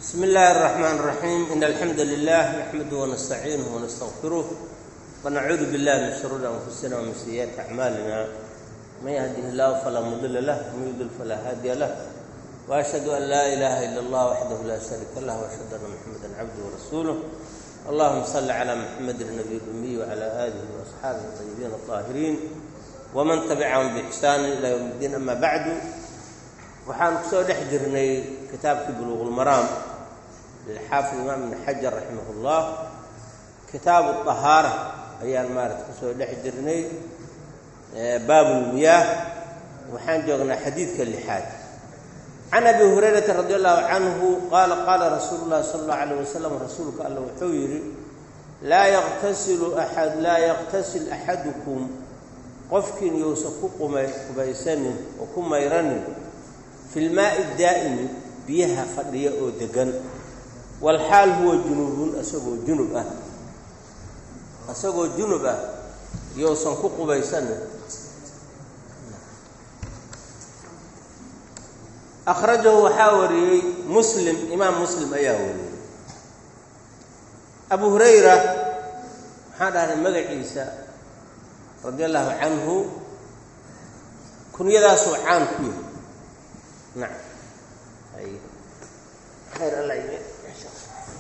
بسم الله الرحمن الرحيم إن الحمد لله نحمده ونستعينه ونستغفره ونعوذ بالله من شرور أنفسنا ومن سيئات أعمالنا من يهده الله فلا مضل له ومن يضلل فلا هادي له وأشهد أن لا إله إلا الله وحده لا شريك له وأشهد أن محمدا عبده ورسوله اللهم صل على محمد النبي الأمي وعلى آله وأصحابه الطيبين الطاهرين ومن تبعهم بإحسان إلى يوم الدين أما بعد waxaan kusoo dhex jirnay kitaabkii buluuqulmaraam lilxaafid imaam ibn xajar raximahullah kitaabu طahaara ayaan maarata kusoo dhex jirnay baabulmiyaah waxaan joognaa xadiidka lixaad can abi hurayrata radi allahu canhu qaala qaala rasuulu llahi sala allahu alayh wasalam rasuulka alla wuxuu yidhi laa yaqtasilu aad laa yaqtasil axadukum qofkiin yousan ku qubaysanin oo ku mayranin fi lmaai daa'imi biyaha fadhiya oo degan walxaal huwa junuubun asagoo junub ah isagoo junub ah yousan ku qubaysanin akhrajahu waxaa wariyey muslim imaam muslim ayaa wariyey abu hurayra maxaa dhahnay magaciisa radi allahu canhu kunyadaasuu caan ku yahay nacam ay khayr alla yimi insha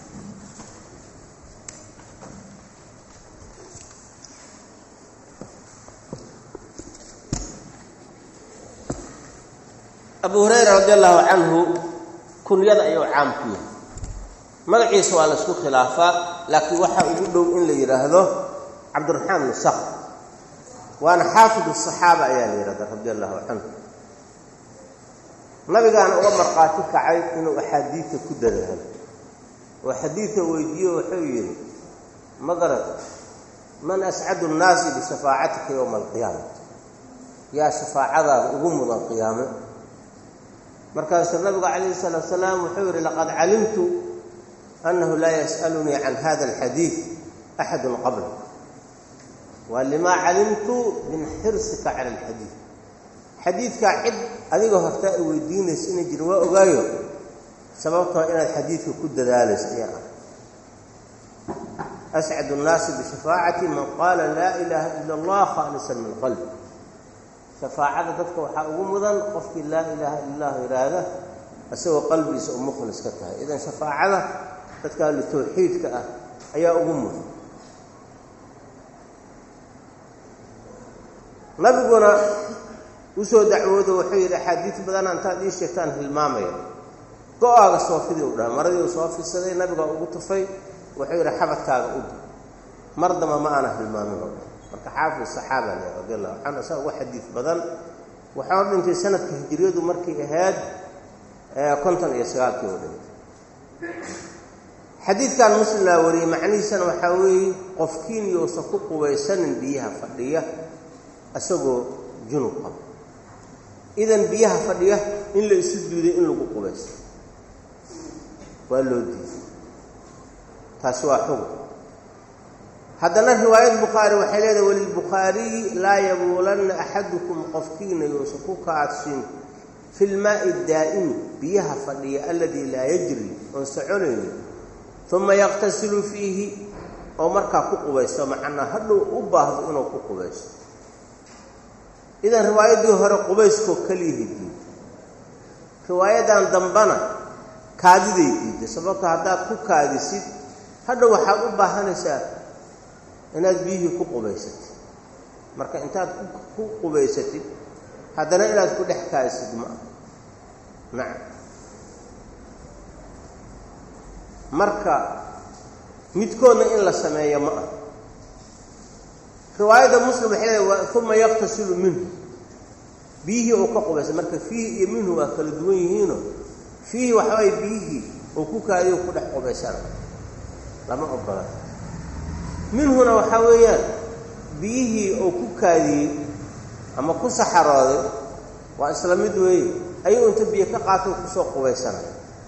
abu hurayra radi allahu canhu kunyada ayuu caam ku yahay magaciisa waa la isku khilaafaa laakiin waxaa ugu dhow in la yidhaahdo cabdiraxmaan bn sakr waana xaafid asaxaaba ayaa la yidhahda radi allahu canhu nabigaana uga markhaati kacay inuu axaadiidta ku dadaalo oo xadiidka weydiiyo wuxuu yidhi ma garad man ascadu nnaasi bishafaacatika yowma alqiyaama yaa shafaacadaada ugu mudan qiyaame markaasuu nabigu calayhi salaatu salaam wuxuu yidhi laqad calimtu annahu laa yas'alunii can hada alxadiid axadun qabla waa limaa calimtu min xirsika cala alxadiid xadiidkaa cid adiga horta ay weydiinaysa inay jirin waa ogaayo sababtoo inaad xadiidka ku dadaalayso ayaa ah ascadu nnaasi bishafaacati man qaala laa ilaaha ila allah khaalisan min qalbi shafaacada dadka waxaa ugu mudan qofkii laa ilaaha ila allah yidhaahda isagoo qalbigiisa u mukhlis ka tahay idan shafaacada dadka ahlu tawxiidka ah ayaa ugu mudan nabiguna usoo dacwoodo wuxuu yidhi axaadiid badana intaad ii sheegtaan hilmaamaya go-aaga soofidii u dhaha maradii uu soo fidsaday nabigaa ugu tufay wuxuu yidhi xabadkaaga u di mar damba ma aana hilmaamin oo marka xaafid saxaaba le radi allahu canhu asaa ugu xadiid badan waxaa dhintay sanadka hijiriyadu markay ahayd konton iyo sagaalkii oo dhintay xadiidkan muslimlaa wariyey macnihiisana waxaa weeye qofkiin yousan ku qubaysanin biyaha fadhiya isagoo junub qaba idan biyaha fadhiya in la isu duuday in lagu qubaysto waa loo diiday taasi waa xugum haddana riwaayad bukhaari waxay leedahay walilbukhaariyi laa yabuulanna axadukum qofkiina yousan ku kaadsin fi lmaa'i daa'imi biyaha fadhiya aladii laa yajri oon soconaynin uma yaqtasilu fiihi oo markaa ku qubaysto macnaa hadhow u baahdo inuu ku qubaysto idan riwaayaddii hore qubayskoo keliya diiday riwaayadan dambana kaadiday diiday sababto haddaad ku kaadisid hadhow waxaad u baahanaysaa inaad biyihii ku qubaysatid marka intaad ku qubaysatid haddana inaad ku dhex kaadisid ma ah nacam marka midkoodna in la sameeyo ma ah riwaayadda muslim waxay leedahay uma yaqtasilu minhu biyihii uu ka qubaysa marka fiihi iyo minhu waa kala duwan yihiino fiihi waxawaye biyihii uu ku kaadiyo ku dhex qubaysana lama ogola minhuna waxaa weeyaan biyihii uu ku kaadiyey ama ku saxarooday waa isla mid weeye ayuu inta biyo ka qaato kusoo qubaysana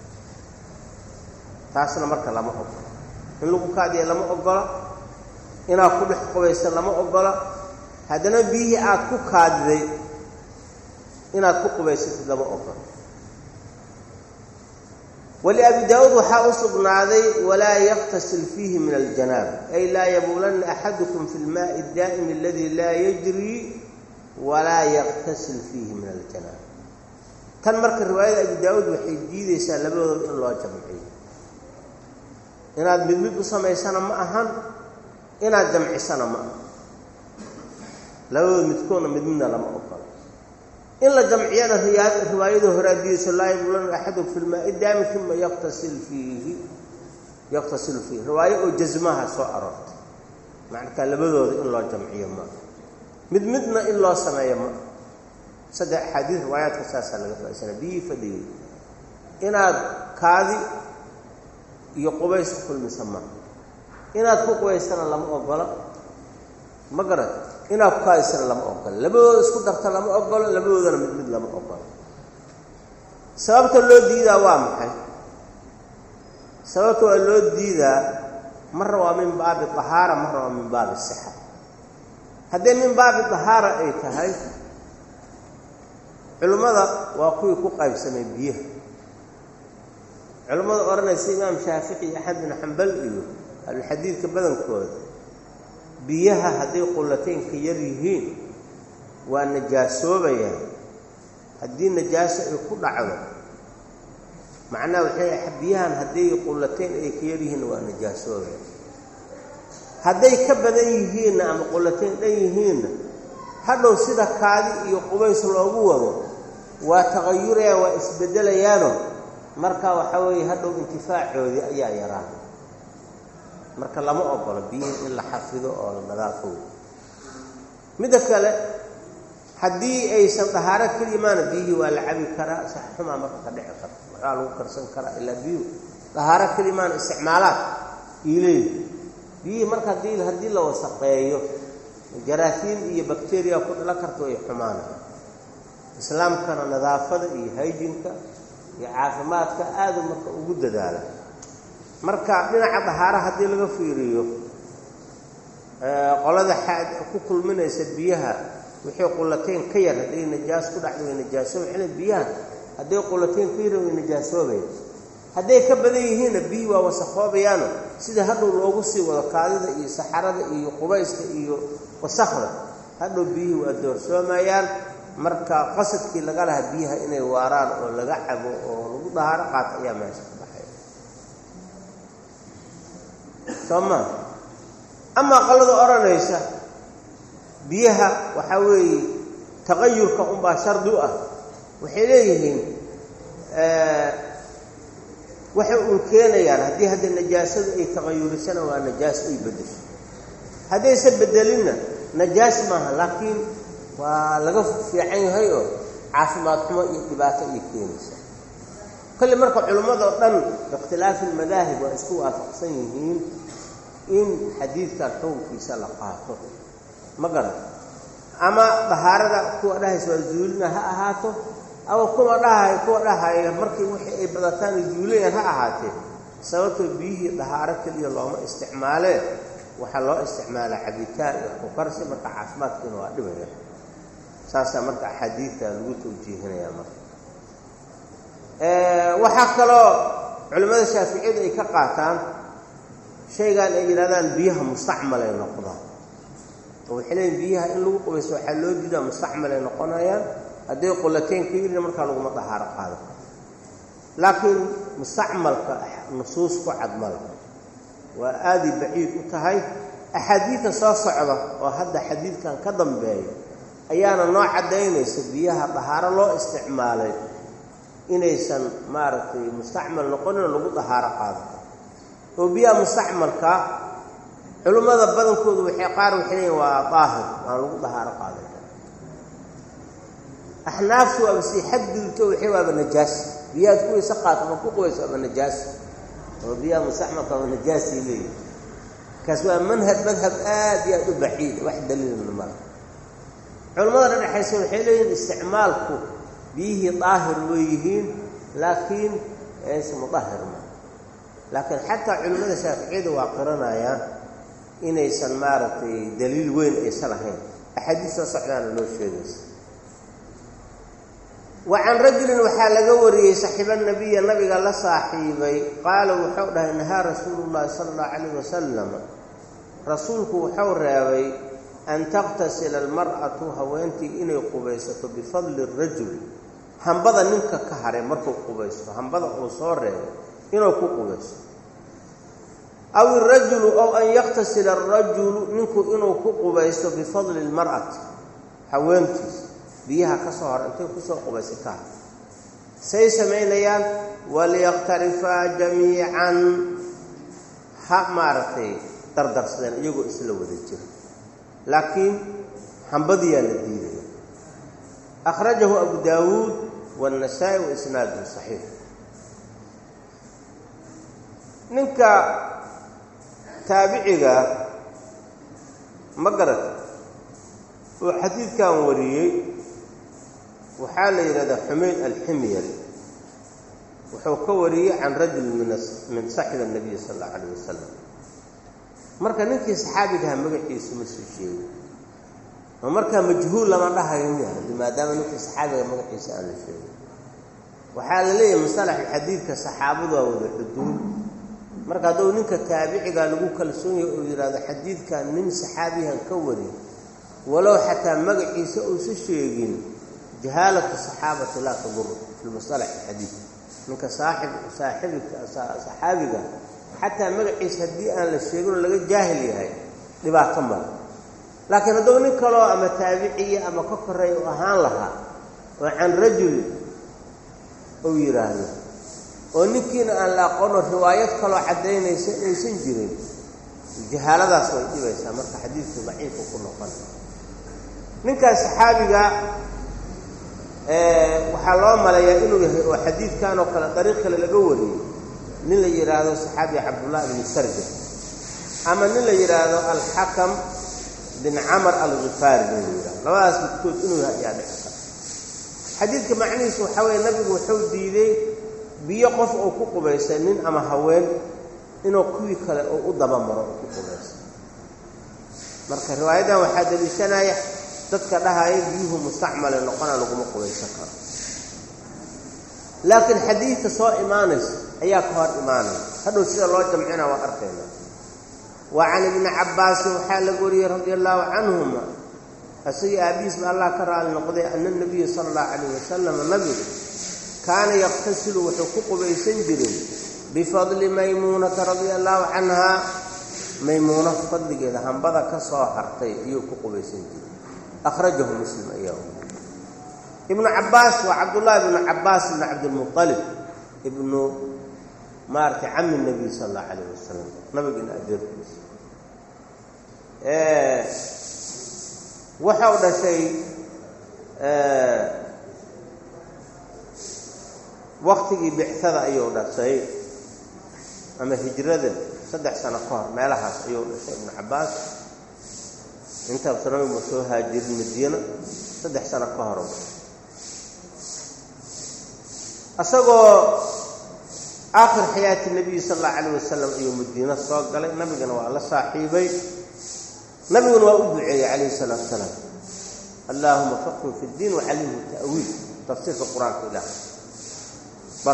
taasna marka lama ogola in lagu kaadiya lama ogola inaad ku dhex qubaysa lama ogola haddana biyihii aad ku kaadiday inaad ku qubaysatid lama ogola waliabi daawuud waxaa u sugnaaday walaa yaktasil fiihi min aljanaaba ay laa yabuulanna axadukum fi lmaai daa'imi aladii laa yajrii walaa yaktasil fiihi min aljanaaba tan marka riwaayada abi daawuud waxay diideysaa labadooda in loo jamciyo inaad mid mid u samaysana ma ahan inaad jamcisana ma aha labadooda midkoodna mid midna lama ogola in la jamciyana riwaayada hore adiiso laa yabuulanna axadukum fi lmaai daa'imi uma yaktasil fiihi yaktasilu fiihi riwaayo oo jasmaha soo aroortay macnakaa labadooda in loo jamciyo ma mid midna in loo sameeyo ma saddex axaadiis riwaayaadka saasaa laga faaisana biyii fadhiyey inaad kaadi iyo qubays ku kulmisa ma inaad ku qubaysana lama ogola ma garat inaad ku kaadisana lama ogola labadooda isku darta lama ogolo labadoodana mid mid lama ogola sababta loo diidaa waa maxay sababta waa loo diidaa marna waa min baabi tahaara marna waa min baabi sixa haddii min baabi tahaara ay tahay culimmada waa kuwii ku qaybsamay biyaha culimmada odhanaysa imaam shaafici iyo axmed bin xambal iyo ahlulxadiidka badankooda biyaha hadday qullataynka yar yihiin waa najaasoobayaan haddii najaaso ay ku dhacdo macnaha waxay biyahan hadday qullatayn ay ka yar yihiinna waa najaasoobayaan hadday ka badan yihiinna ama qullatayn dhan yihiinna hadhow sida kaadi iyo qubays loogu wado waa taqayurayaan waa isbedelayaano marka waxaa weeye hadhow intifaacoodii ayaa yaraan marka lama ogolo biyihii in la xafido oo la nadaafo midda kale haddii aysan dahaaro kelimaana biyihii waa la cabi karaa sax xumaa marka ka dhici karta waxbaa lagu karsan karaa ilaa biyuhu dahaaro kelimaana isticmaalaad iileey biyihii marka hadii haddii la wasaqeeyo jaraafiin iyo bakteriya ku dhalo karta way xumaanaya islaamkana nadaafada iyo haydinka iyo caafimaadka aadu marka ugu dadaala marka dhinaca dahaara haddii laga fiiriyo qolada ku kulminaysa biyaha wixii qullatayn ka yar hadday najaas ku dhacda way najaasooba xili biyaha hadday qullatayn ka yar way najaasoobayan hadday ka badan yihiinna biyii waa wasaqoobayaano sida hadhow loogu sii wado kaadida iyo saxarada iyo qubayska iyo wasakda hadhow biyihii waa doorsoomayaan marka qasadkii laga lahaa biyaha inay waaraan oo laga cabo oo lagu dahaaro qaato ayaa meesha ka baxay soo maa amaa qolada odhanaysa biyaha waxaa weeye taqayurka unbaa shardi u ah waxay leeyihiin waxay uun keenayaan haddii hadda najaasadu ay taqayurisana waa najaas ay beddesho haddaysa bedelinna najaas maaha laakiin waa laga fiican yahay oo caafimaad xumo iyo dhibaato iyo keenaysa kolle marka culimmado dhan biikhtilaafi almadaahib waa isku waafaqsan yihiin in xadiidkan xukunkiisa la qaato ma garan ama dahaarada kuwa dhahaysa waa zuulina ha ahaato ama kuwa dhahay kuwa dhahaya markii wixii ay badataan ay zuulayaan ha ahaatee sababtoo biyihii dahaaro keliya looma isticmaalee waxaa loo isticmaalaa cabitaan iyo kukarsi marka caafimaadkiina waa dhibaya saasaa marka axaadiidta lagu tawjiihinayaa marka waxaa kaloo culimmada shaaficiyadu ay ka qaataan shaygan ay yidhahdaan biyaha mustacmal ay noqdaan oo waxay leeyiin biyaha in lagu qubayso waxaa loo diidaa mustacmal ay noqonayaan hadday qullateyn ka yirina markaa laguma dahaaro qaado laakiin mustacmalka nusuus ku cadmala waa aaday baciid u tahay axaadiidta soo socda oo hadda xadiidkan ka dambeeya ayaana noo caddaynaysa biyaha dahaaro loo isticmaalay inaysan maaragtay mustacmal noqonin oo lagu dahaaro qaado oo biyaha mustacmalka culimmada badankoodu waxay qaar waxay leeyiin waa daahir aan lagu dahaaro qaaday axnaaftu waaba sii xadgudubto waxay waaba najaas biyahaad ku weyse qaato ma ku qubayso waaba najaas oo biyaha mustacmalka waaba najaasay leeyihin kaas waa manhab madhab aad iyo aad u baciid wax daliilna mala culimmada dhadhexaysa waxay leeyihin isticmaalku biyihii daahir way yihiin laakiin aysa mudahir ma laakiin xataa culimmada shaaficiyada waa qiranayaan inaysan maaragtay daliil weyn aysan ahayn axaadiis soo socdaana loo sheegaysa wa can rajulin waxaa laga wariyey saxiiba nabiya nabiga la saaxiibay qaala wuxuu dhahay nahaa rasuulu llahi sala allahu calayh wasalam rasuulku wuxuu reebay an taqtasila almar'atu haweentii inay qubaysato bifadli rajul hambada ninka ka haray markuu qubaysto hambada uu soo reebay inuu ku qubaysto aw irajulu ow an yaktasila arajulu ninku inuu ku qubaysto bifadli lmar'ati haweentiisa biyaha ka soo hor intay kusoo qubaysa ka har say samaynayaan waliyaqtarifaa jamiican ha maaragtay dardarsadeen iyagoo isla wada jira laakiin hambadiyaa la diidaya akhrajahu abu daawuud waannasaa'i wa isnaaduhu saxiix ninka taabiciga ma garata oo xadiidkan wariyey waxaa la yidhahdaa xumayd alximyari wuxuu ka wariyey can rajul min saxibi الnabiy sal اllahu alayh wasalam marka ninkii saxaabigaha magaciisu ma soo sheegi oo markaa majhuul lama dhahayo miya maadaama ninkii saxaabiga magaciisa aan la sheegin waxaa la leeyahay masalaxa xadiidka saxaabadu waa wada xuduud marka hadduu ninka taabiciga lagu kalsoon yahay oo yidhahdo xadiidkan nin saxaabihan ka wariy walow xataa magaciisa uusa sheegin jahaalatu saxaabati laa tadur fi masalaxi xadiid ninka saaxib saaxibika saxaabiga xataa magaciisa haddii aan la sheegin oo laga jaahil yahay dhibaato male laakiin hadduu nin kaloo ama taabiciya ama ka koreeya u ahaan lahaa oo can rajul uu yidhaahdo oo ninkiina aan la aqoono riwaayad kaloo caddaynaysa inaysan jirin jahaaladaas way dhibaysaa marka xadiidku daciifu ku noqon ninkaas saxaabiga waxaa loo maleeyaa inuu yahay oo xadiidkan oo kale dariiq kale laga wariyey nin la yidhaahdo saxaabiga cabdullahi bni sarja ama nin la yidhaahdo alxakam bin camar alkifaari nin la yidhahdo labadaas midkood inuu yahay ayaa dhicisa xadiidka macnihiisu waxaa weeye nabigu wuxuu diiday biyo qof uu ku qubaysay nin ama haween inuu kuwii kale uu u dabamaro uu ku qubaysay marka riwaayadan waxaa daliishanaya dadka dhahaya biyuhu mustacmale noqona laguma qubaysan karo laakiin xadiidka soo imaanaysa ayaa ka hor imaanaya hadhow sida loo jamcina waa arkayna wa can ibni cabbaasin waxaa laga wariyey radia allaahu canhuma isagii aabihiis ba allah ka raali noqday ana nabiya sala allahu calayh wasalam nabigu kaana yaqtasilu wuxuu ku qubaysan jiray bifadli maymuunata radia allaahu canhaa maymuuno fadligeeda hambada ka soo hartay ayuu ku qubaysan jiray akhrajahu muslim ayaa ibnu cabbaas waa cabdullaahi ibnu cabbaas ibnu cabdilmualib ibnu maaragtay cami nabiy sala allahu calayh wasalam nabigina adeerkiisa waxau dhashay waktigii bictada ayuu dhashay ama hijrada saddex sano ka hor meelahaas ayuu dhashay ibnu cabbaas intaabsa nabigu soo haajirin madiina saddex sano ka hor isagoo aakhir xayaati nabiyi sala allahu calayh wasalam ayuu madiino soo galay nabigana waa la saaxiibay nabiguna waa u duceeyey calayhi salaatu salaam allaahuma faqihu fi ddiin wacallimhu ta'wiil tafsiirka qur-aanka ilaah bar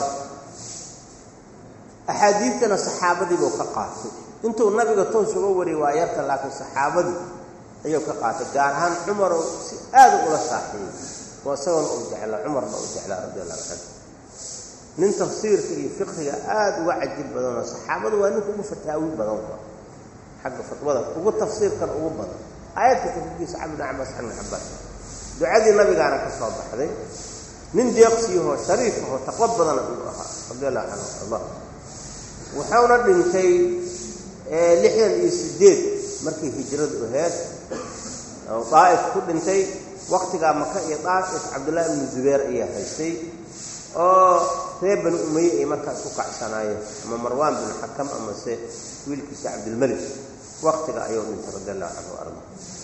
axaadiidtana saxaabadii buu ka qaatay intuu nabiga toos uga wariyay waa yarta laakiin saxaabadii ayuu ka qaatay gaar ahaan cumar oo si aada ula saaxiibay oo isagoona uu jeclaa cumarna uu jeclaa radi allahu canhu nin tafsiirka iyo fiqhiga aada uga cajib badanoo saxaabadu waa ninka ugu fataawi badan ba xagga fatwada ugu tafsiirkan ugu badan aayadka tafsiirkiisa cabd bn cabaas can ibn cabaas ducadii nabigaana ka soo baxday nin deeqsiyahoo shariifahoo taqwo badana inuu ahaa radi allahu canhu arda wuxuuna dhintay lixdan iyo sideed markii hijradu aheed oo daa'if ku dhintay waktigaa maka iyo daa'if cabdullaahi ibnu zubayr ayaa haystay oo reer bani umaye ay markaas ku kacsanaayeen ama marwaan bin xakam amase wiilkiisa cabdilmelik waktiga ayuu dhintay radi allahu canhu arda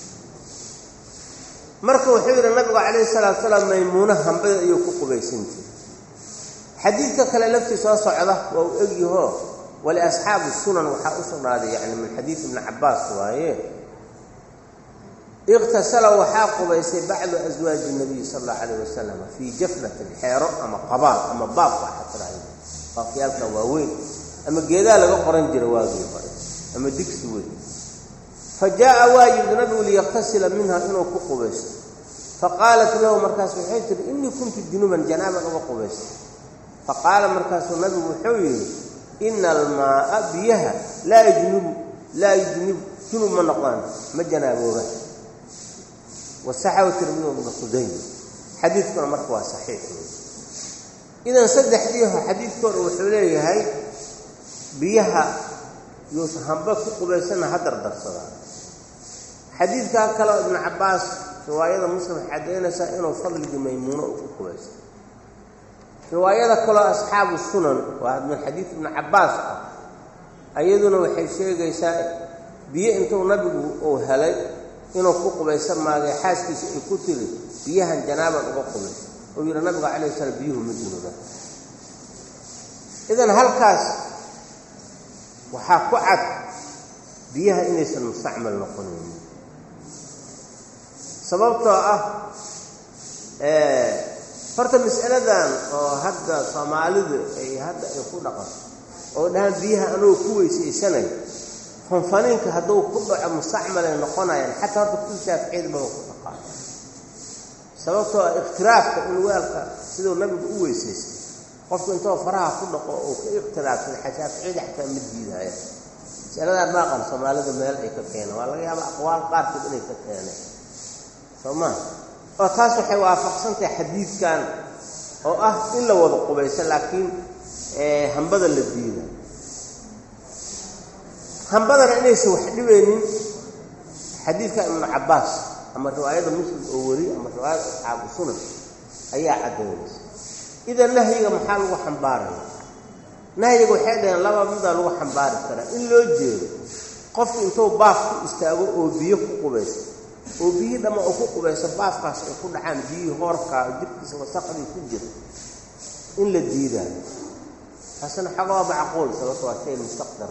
marka wuxuu yidhi nabigu calayhi salaatu salaam maymuuna hambada ayuu ku qubaysan jiray xadiidka kale laftii soo socda waa uu egyaho waliasxaabi sunan waxaa u sugnaaday yani min xadiid ibni cabbaas waaye iqtasala waxaa qubaysay bacdu aswaaji nabiy sala allahu calayh wasalam fii jafnatin xeero ama qabaal ama baab waxaa tiraahda baafyaalka waaweyn ama geedaa laga qoran jira waagii hore ama digsi weyn fa jaa'a waa yimid nabigu liyaqtasila minha inuu ku qubaysto faqaalat lahu markaas waxay tihi innii kuntu junuban janaaban uga qubaysta faqaala markaasuu nabigu wuxuu yidhi ina almaaa biyaha laa yujnibu laa yujnibu junub ma noqdaan ma janaabooba wasaxahu tirmidi ibnu khudayma xadiidkuna marka waa saxiix idan saddexdiiho xadiidkooda wuxuu leeyahay biyaha yuusan hamba ku qubaysana ha dardarsadaa xadiidkaa kaleo ibnu cabbaas riwaayada muslim waxay caddaynaysaa inuu fadligii maymuuno uu ku qubaysto riwaayada kaloo asxaabu sunan waa min xadiid ibnu cabbaas ah ayaduna waxay sheegaysaa biyo intuu nabigu uu helay inuu ku qubaysan maagay xaaskiisa ay ku tiri biyahan janaaban uga qubaysa uu yidhi nabiga calayh salaam biyuhu ma junuba idan halkaas waxaa ku cad biyaha inaysan mustacmal noqonaynin sababtoo ah horta mas'aladan oo hadda soomaalidu ay hadda ay ku dhaqanto oo dhahaan biyaha anuu ku weysaysanayo fanfaniinka hadduu ku dhaco mustacmalay noqonayaan xataa horta kul shaaficiyada baba ku dhaqaa sababtoo ah ikhtiraafka in weelka siduu nabigu u weysaystay qofku intoo faraha ku dhaqo oo ka ikhtilaafsada shaaficiyada xataa ma diidaya masaladan maaqan soomaalida meel ay ka keeneen waa laga yaaba aqwaal qaarkood inay ka keeneen soo maa oo taas waxay waafaqsantahay xadiidkan oo ah in la wada qubayso laakiin hambada la diida hambadana inaysan wax dhibaynin xadiidka ibnu cabbaas ama riwaayada muslim oo wari ama riwaayada asxaabu sunan ayaa caddaynaysa idan nahyiga maxaa lagu xambaaraya nahyiga waxay dhaheen laba midaa lagu xambaari karaa in loo jeedo qofku intuu baaf ku istaago oo biyo ku qubayso oo biyihii dhamma oo ku qubayso baafkaas ay ku dhacaan biyihii hoorkaa jirkiisa wasaqdii ku jira in la diidaayo taasina xaga waa macquul sababto waa shay mustaqdar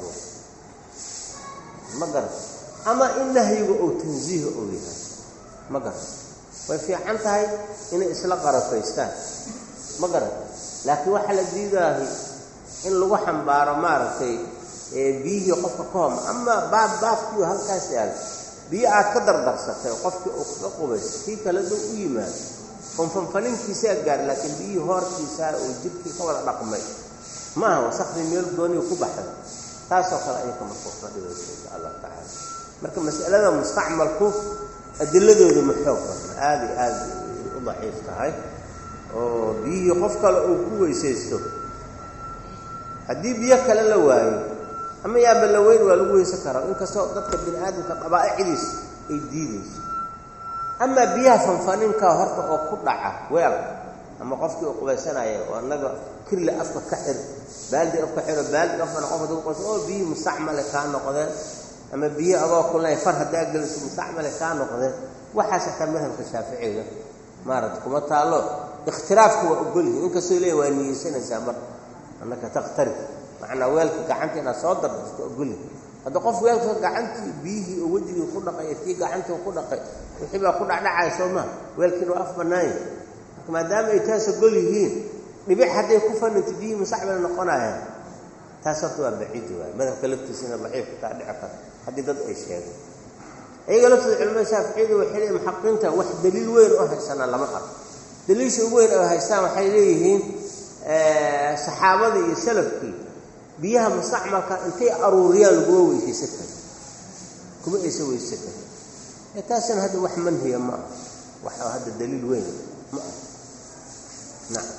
ma garat ama in nahyiga oo tansiiha oo yahay ma garat way fiican tahay inay isla qarafaystaan ma garat laakiin waxaa la diidaahay in lagu xambaaro maaragtay biyihii qofka ka homa ama baab baafkiiu halkaas yaala biyo aad ka dardarsatay qofkii uu kaga qubayso kii kale duu u yimaado fanfanfaninkiisaa gaar laakiin biyihii hoorkiisaa oo jirkii ka wada dhaqmay ma aha wasakhdii meel gooniga ku baxda taasoo kale ayaka markuuka dhibaysa insha allah tacaala marka mas'alada mustacmalku adiladooda ma xoog badna aada iyo aada u daciif tahay oo biyihii qof kale uu ku weysaysto haddii biyo kale la waayo ama yaaba la weyn waa lagu weysan karaa inkastoo dadka bini aadamka qabaa'icdiis ay diidayso amaa biyaha fanfaninkaa horta oo ku dhaca weel ama qofkii uu qubaysanaya oo annaga kirle afka ka xir baaldi afka xiro baaldi afkana qof haduu qubaysan oo biyihii mustacmale kaa noqdeen ama biyo adoo kulnay far haddaa geliso mustacmale kaa noqdeen waxaas xataa madhabka shaaficiga maarata kuma taallo ikhtiraafku waa ogolyihin inkastoo leeya waa niyeysanaysaa marka annaka takhtarif macnaa weelka gacanta inaad soo dardarto ogolyihin hadda qof weelka gacantii biyihii oo wejigii ku dhaqay ee tii gacantii ku dhaqay wixii baa ku dhacdhacaya soo maha weelkiina waa af bannaanya marka maadaama ay taas ogol yihiin dhibic hadday ku faninta biyihii mustacmal noqonayaan taas horta waa baciidi waay madhabka laftiisina daciifku taa dhici karta haddii dad ay sheegeen iyaga laftooda culamada shaaficiyadu waxay leeyiin muxaqiqiinta wax daliil weyn oo haysanaa lama arko daliilsha ugu weyn oo haystaan waxay leeyihiin saxaabadii iyo salafkii biyaha mustacmalka intay aruuriyaan laguma weysaysan karin kuma aysan weysan karin ee taasina hadda wax manhiya ma ah wax hadda daliil weyn ma ah nacam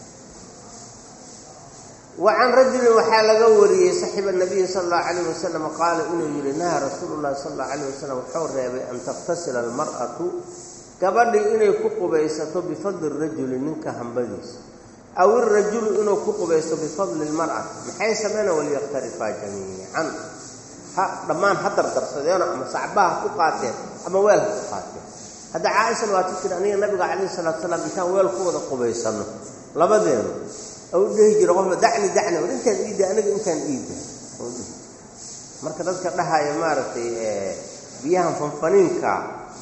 wacan rajulin waxaa laga wariyey saxiba nabiyi sala allahu calayh wasalam qaala inuu yidhi naha rasuulu llahi sala allahu calayh wasalam wuxuu reebay an takhtasila almar'atu gabadhii inay ku qubaysato bifadli rajuli ninka hambadiisa aw irajulu inuu ku qubaysto bifadli lmar'ati maxay sameyna waliyaktarifaa jamiican ha dhammaan ha dardarsadeeno ama sacbaha ku qaateen ama weel ha ku qaateen hadda caaishana waa ti tiri aniga nabiga calayhi salatu salaam intaan weel ku wada qubaysanno labadeenu u dhehi jira qofka dacni dacni war intaan iida aniga intaan iida marka dadka dhahaya maaragtay biyahan fanfaniinka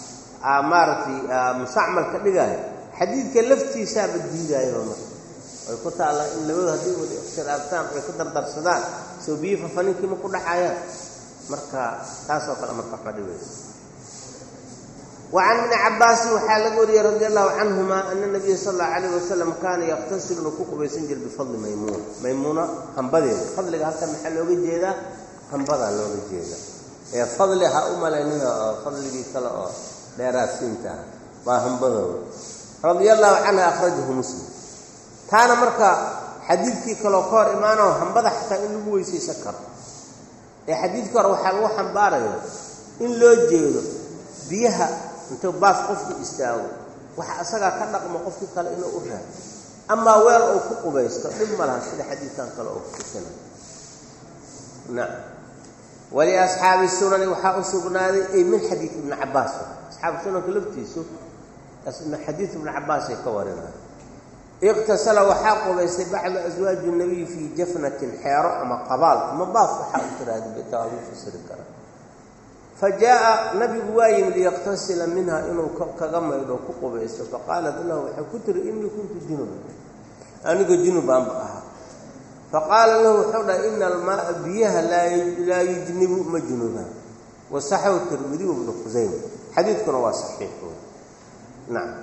maaragtay mustacmal ka dhigaayo xadiidka laftiisaaba diidaayoba marka ay ku taalla in labadu haddii wada ikhtilaaftaan ay ku dardarsadaan soo biyi fafaninkii ma ku dhacayaan marka taasoo kale marka waxba dhibaysa wacan ibni cabaasin waxaa laga wariyey radi allahu canhuma ana nabiya sal allau alayh wasalam kaana yaqtasilu inuu ku qubaysan jira bifadli maymuuna maymuuna hambadeeda fadliga halkan maxaa looga jeedaa hambadaa looga jeeda ee fadli ha u malaynina oo fadligii kale oo dheeraadsiinta ah waa hambadooda radia allahu canha akhrajahu muslim taana marka xadiidkii kaloo ka hor imaanao hambada xataa in lagu weysaysan karo ee xadiidkii hore waxaa lagu xambaaraya in loo jeedo biyaha intuu baas qofkii istaago waxa asagaa ka dhaqmo qofkii kale inuu u raado amaa weel uu ku qubaysto dhib ma laha sida xadiidkan kale oo kutusina nacam waliasxaabi sunani waxaa u sugnaaday ay min xadiid ibni cabaas asxaabu sunanka laftiisu xadiid ibni cabaasay ka warinaya iqtasala waxaa qubaystay bacdu aswaaji nabiyi fii jafnatin xeero ama qabaal ama baaf waxaa u tiraahda bita lagu fasiri kara fa jaa'a nabigu waa yimid liyaqtasila minha inuu kaga maydho ku qubaysto faqaalat lahu waxay ku tiri innii kuntu junuban aniga junubaanba ahaa faqaala lahu wuxuu dhahay ina almaaa biyaha laa yujnibu ma junubaan wasaxahu tirmidiyu bnu khusayma xadiidkuna waa saxiix nacam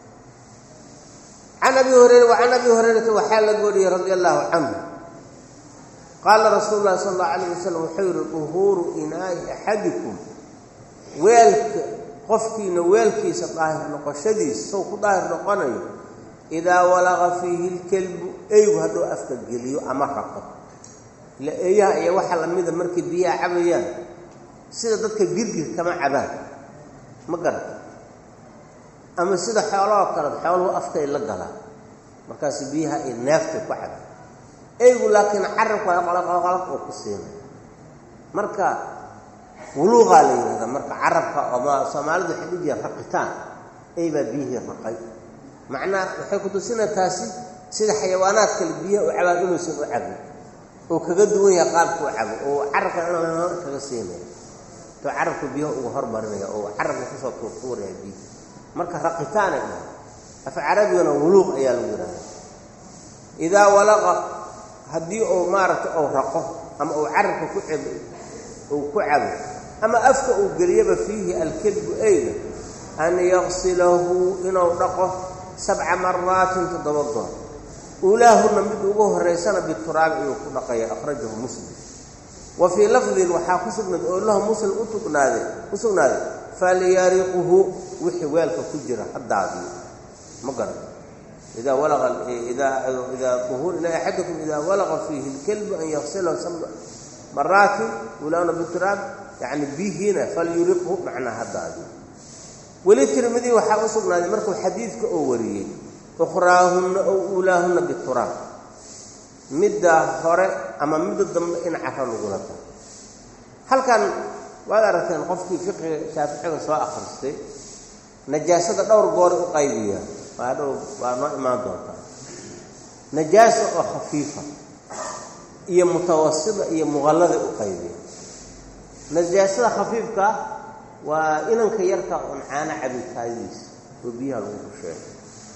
can abi hurayra wacan abi hurayrata waxaa laga wariyey radia allahu canhu qaala rasuulu llahi sala allahu alayh wasalam wuxuu yihi duhuuru inaa'i axadikum weelka qofkiina weelkiisa daahir noqoshadiisa sow ku daahir noqonayo idaa walaqa fiihi lkelbu eygu hadduu afka geliyo ama raqo ila eeyaha iyo waxa lamida markay biyaha cabayaan sida dadka girgir kama cabaan ma garata ama sida xoolahoo kale xooluhu afkay la galaan markaas biyaha ay neeftay ku cabaan eygu laakiin carabka qalaqalaq oo ku siinay marka wuluuqaa la yidhahdaa marka carabka oma soomaalidu waxay dhihi jireen raqitaan ey baa biyihii raqay macnaa waxay ku tusina taasi sida xayawaanaad kale biyaha u cabaan inuusan u cabin oo kaga duwan yahay qaabka u cabo oo carabka in kaga siinaya to carabka biyaha uga hormarinaya oo carabka kusoo tuurtuuraya biyaha marka raqitaanay dhahay af carabigana wuluuq ayaa lagu yidhahda idaa walaqa haddii uu maaragtay ou raqo ama uu carabka ku cabo uu ku cabo ama afka uu geliyaba fiihi alkelbu eyga an yaqsilahu inuu dhaqo sabca maraatin toddoba goor uulaahunna mid ugu horaysana bituraabi ayuu ku dhaqaya akhrajahu muslim wa fii lafdin waxaa ku sugnaaday oo lahu muslim utugnaaday u sugnaaday falyariquhu wixii weelka ku jira ha daadiyo ma garan idaa walaqa idaa idaa duhuur ila axadakum idaa walaqa fiihi lkelbu an yaqsilahu sabca maraatin uulaahunna bituraab yacni bihiina falyuriqhu macnaa ha daadiyo weli tirmidi waxaa u sugnaaday markuu xadiidka oo wariyey ukhraahunna ow uulaahunna bituraab midda hore ama midda dambe in caro lagula tago halkan waad aragteen qofkii fiqiga shaaficiga soo akhristay najaasada dhowr goor u qaybiya waa dhow waa noo imaan doontaa najaasa oo khafiifa iyo mutawasida iyo muqallada u qaybiya najaasada khafiifka waa inanka yarka oon caano cabitaadiisa oo biyaha lagu rusheeyo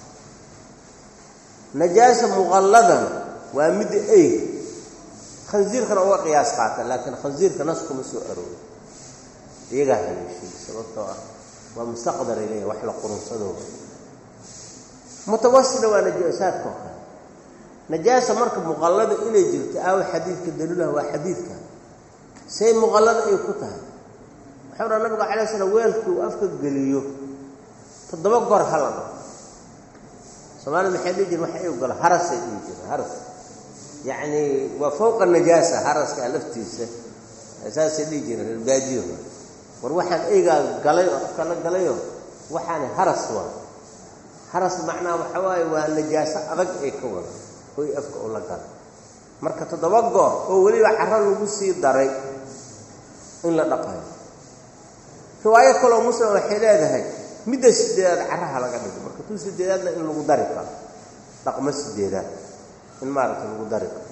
najaasa muqalladana waa midda eyg khansiirkana uga qiyaas qaata laakiin khansiirka nas kuma soo aroori iyagaa haleeshay sababtoo ah waa mustaqdaray leeyahy wax la qurunsadooda mutawasida waa najaasaadka oo kale najaasa marka muqallada inay jirto aawa xadiidka daliilaha waa xadiidka say muqallada ay ku tahay waxau dhaa nabiga calay slam weelkii uu afka geliyo toddoba goor hala dhao soomaalida maxay dhihi jire waxa iu galo harasay dhihi jire haras yacni waa fowqa najaasa haraska laftiisa saasay dhihi jireen reerbaadiyo war waxaan eygaa galay oo afka la galayoo waxaani haras waa haras macnaha waxa waaye waa najaaso adag ay ka wada oy afka ula galay marka toddoba goor oo weliba carro lagu sii daray in la dhaqayo riwaayo kaloo muslim waxay leedahay midda sideedaad carraha laga dhigo marka tuu sideedaadna in lagu dari karo dhaqmo sideedaad in maaragtay lagu dari karo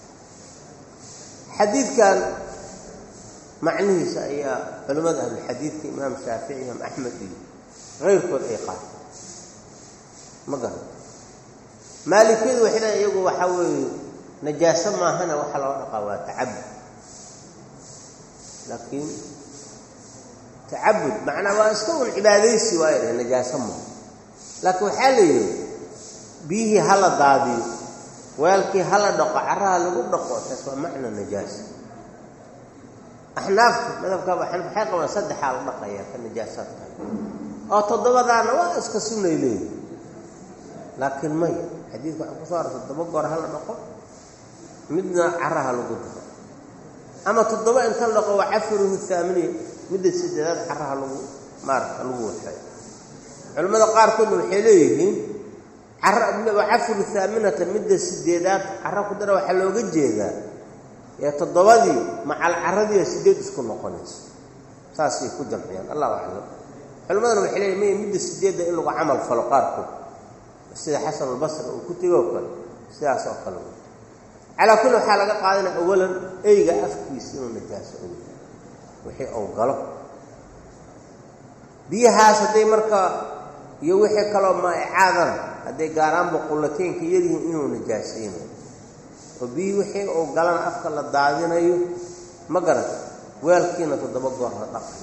xadiidkan macnihiisa ayaa culimmada ahlulxadiidka imaam shaafici imaam axmed iyo kayrkood ay qaato ma garan maalikiyadu waxay leeyn iyagu waxaa weeye najaaso maahana waxa loo dhaqaa waa tacabud laakiin tacabud macnaa waa iska un cibaadaysi waayo dheh najaaso maaha laakiin waxaa la yidhi biyihii hala daadiyo weelkii hala dhaqo caraha lagu dhaqo taas waa macna najaasa axnaafta madhabkaaba xanaf waxay qabaan saddexaa la dhaqayaa ka najaasaadka oo toddobadaana waa iska sunnay leeyihi laakiin may xadiidka waxaa kusoo arortay toddoba goor hala dhaqo midna caraha lagu daro ama toddoba inta la dhaqo waa cafiruhu haaminiya midda sideedaad caraha lagu maarata lagu waxeeyo culimmada qaarkoodna waxay leeyihiin cafiru haaminata midda sideedaad cara ku dara waxaa looga jeedaa ee toddobadii macal caradiiyo sideed isku noqonayso saasay ku jamciyaan allahu aclam culimmadana waxay leeyihin maya midda sideedda in lagu camal falo qaarkood sida xasan albasri uu ku tegoo kale sidaas oo kale calaa kulli waxaa laga qaadanaya awalan eyga afkiisa inuu najaaso og wixii uu galo biyahaas hadday marka iyo wixii kaloo maa'icaadana hadday gaaraanba qullateynka yaryihiin inuu najaasaynayo oo biyihii wixii uu galana afka la daadinayo ma garata weelkiina toddoba goor la dhaqay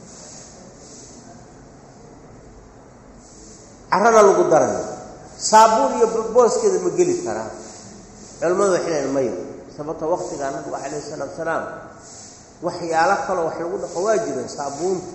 carana lagu darayo saabuun iyo booskeeda ma geli karaa culimmadu waxay leeyiin mayo sababto waqtigaa nabigu calayh isalaatu salaam waxyaalo kaloo wax lagu dhaqo waa jireen saabuunta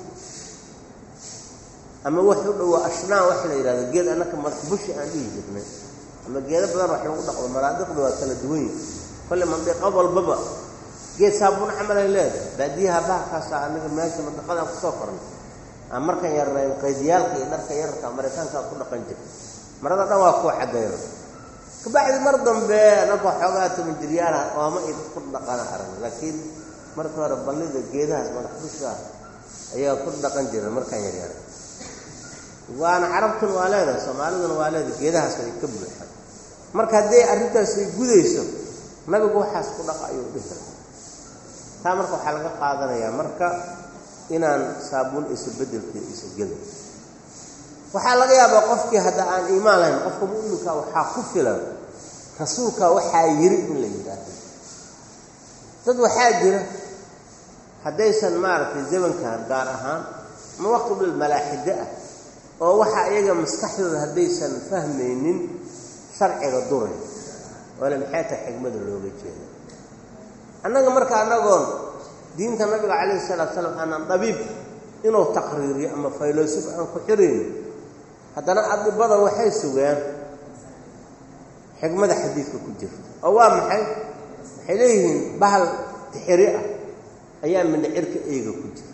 ama wax u dhowaa ashnaan wax la yidhahdo geed annaka bushi aan dhihi jirnay ama geedo badan wax lagu dhaqdo manaadiqda waa kala duwan yihi kolle mandiqo walbaba geed saabuun camalay leedahay baadiyaha bahalkaasa anaga meesha mandiqadaan kusoo kornay aan markan yarnayn qaydiyaalka iyo dharka yararka maraykaankaa ku dhaqan jirta marada dhan waa kuwa cadayno kabacdi mar dambe anaka xoogaa toban jiryaala ooma iyo dad ku dhaqana arag laakiin marka hore ballida geedahaas madax bushaa ayaa ku dhaqan jira markaan yaryara waana carabtuna waa leedahay soomaaliduna waa leedahay geedahaas ay ka buuxaan marka hadday arrintaas ay gudayso nabigu waxaas ku dhaqa ayuu dhihi lahaa taa marka waxaa laga qaadanayaa marka inaan saabuun isa bedelkeeda isa gelin waxaa laga yaabaa qofkii hadda aan iimaan lahayn qofka mu'minka waxaa ku filan rasuulka waxaa yiri in la yidhaahdo dad waxaa jira haddaysan maaragtay zamankan gaar ahaan ama waqti bil malaaxide ah oo waxa iyaga maskaxdooda haddaysan fahmaynin sharciga duray oole maxay tahay xigmada looga jeeda annaga marka annagoon diinta nabiga calayhi salaatu salaam aanan dhabiib inuu taqriiriyo ama faylosof aan ku xirayn haddana adibada waxay sugaan xigmada xadiidka ku jirta oo waa maxay waxay leeyihiin bahal tixiri ah ayaa mindhicirka eyga ku jira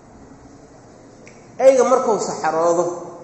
eyga markuu saxaroodo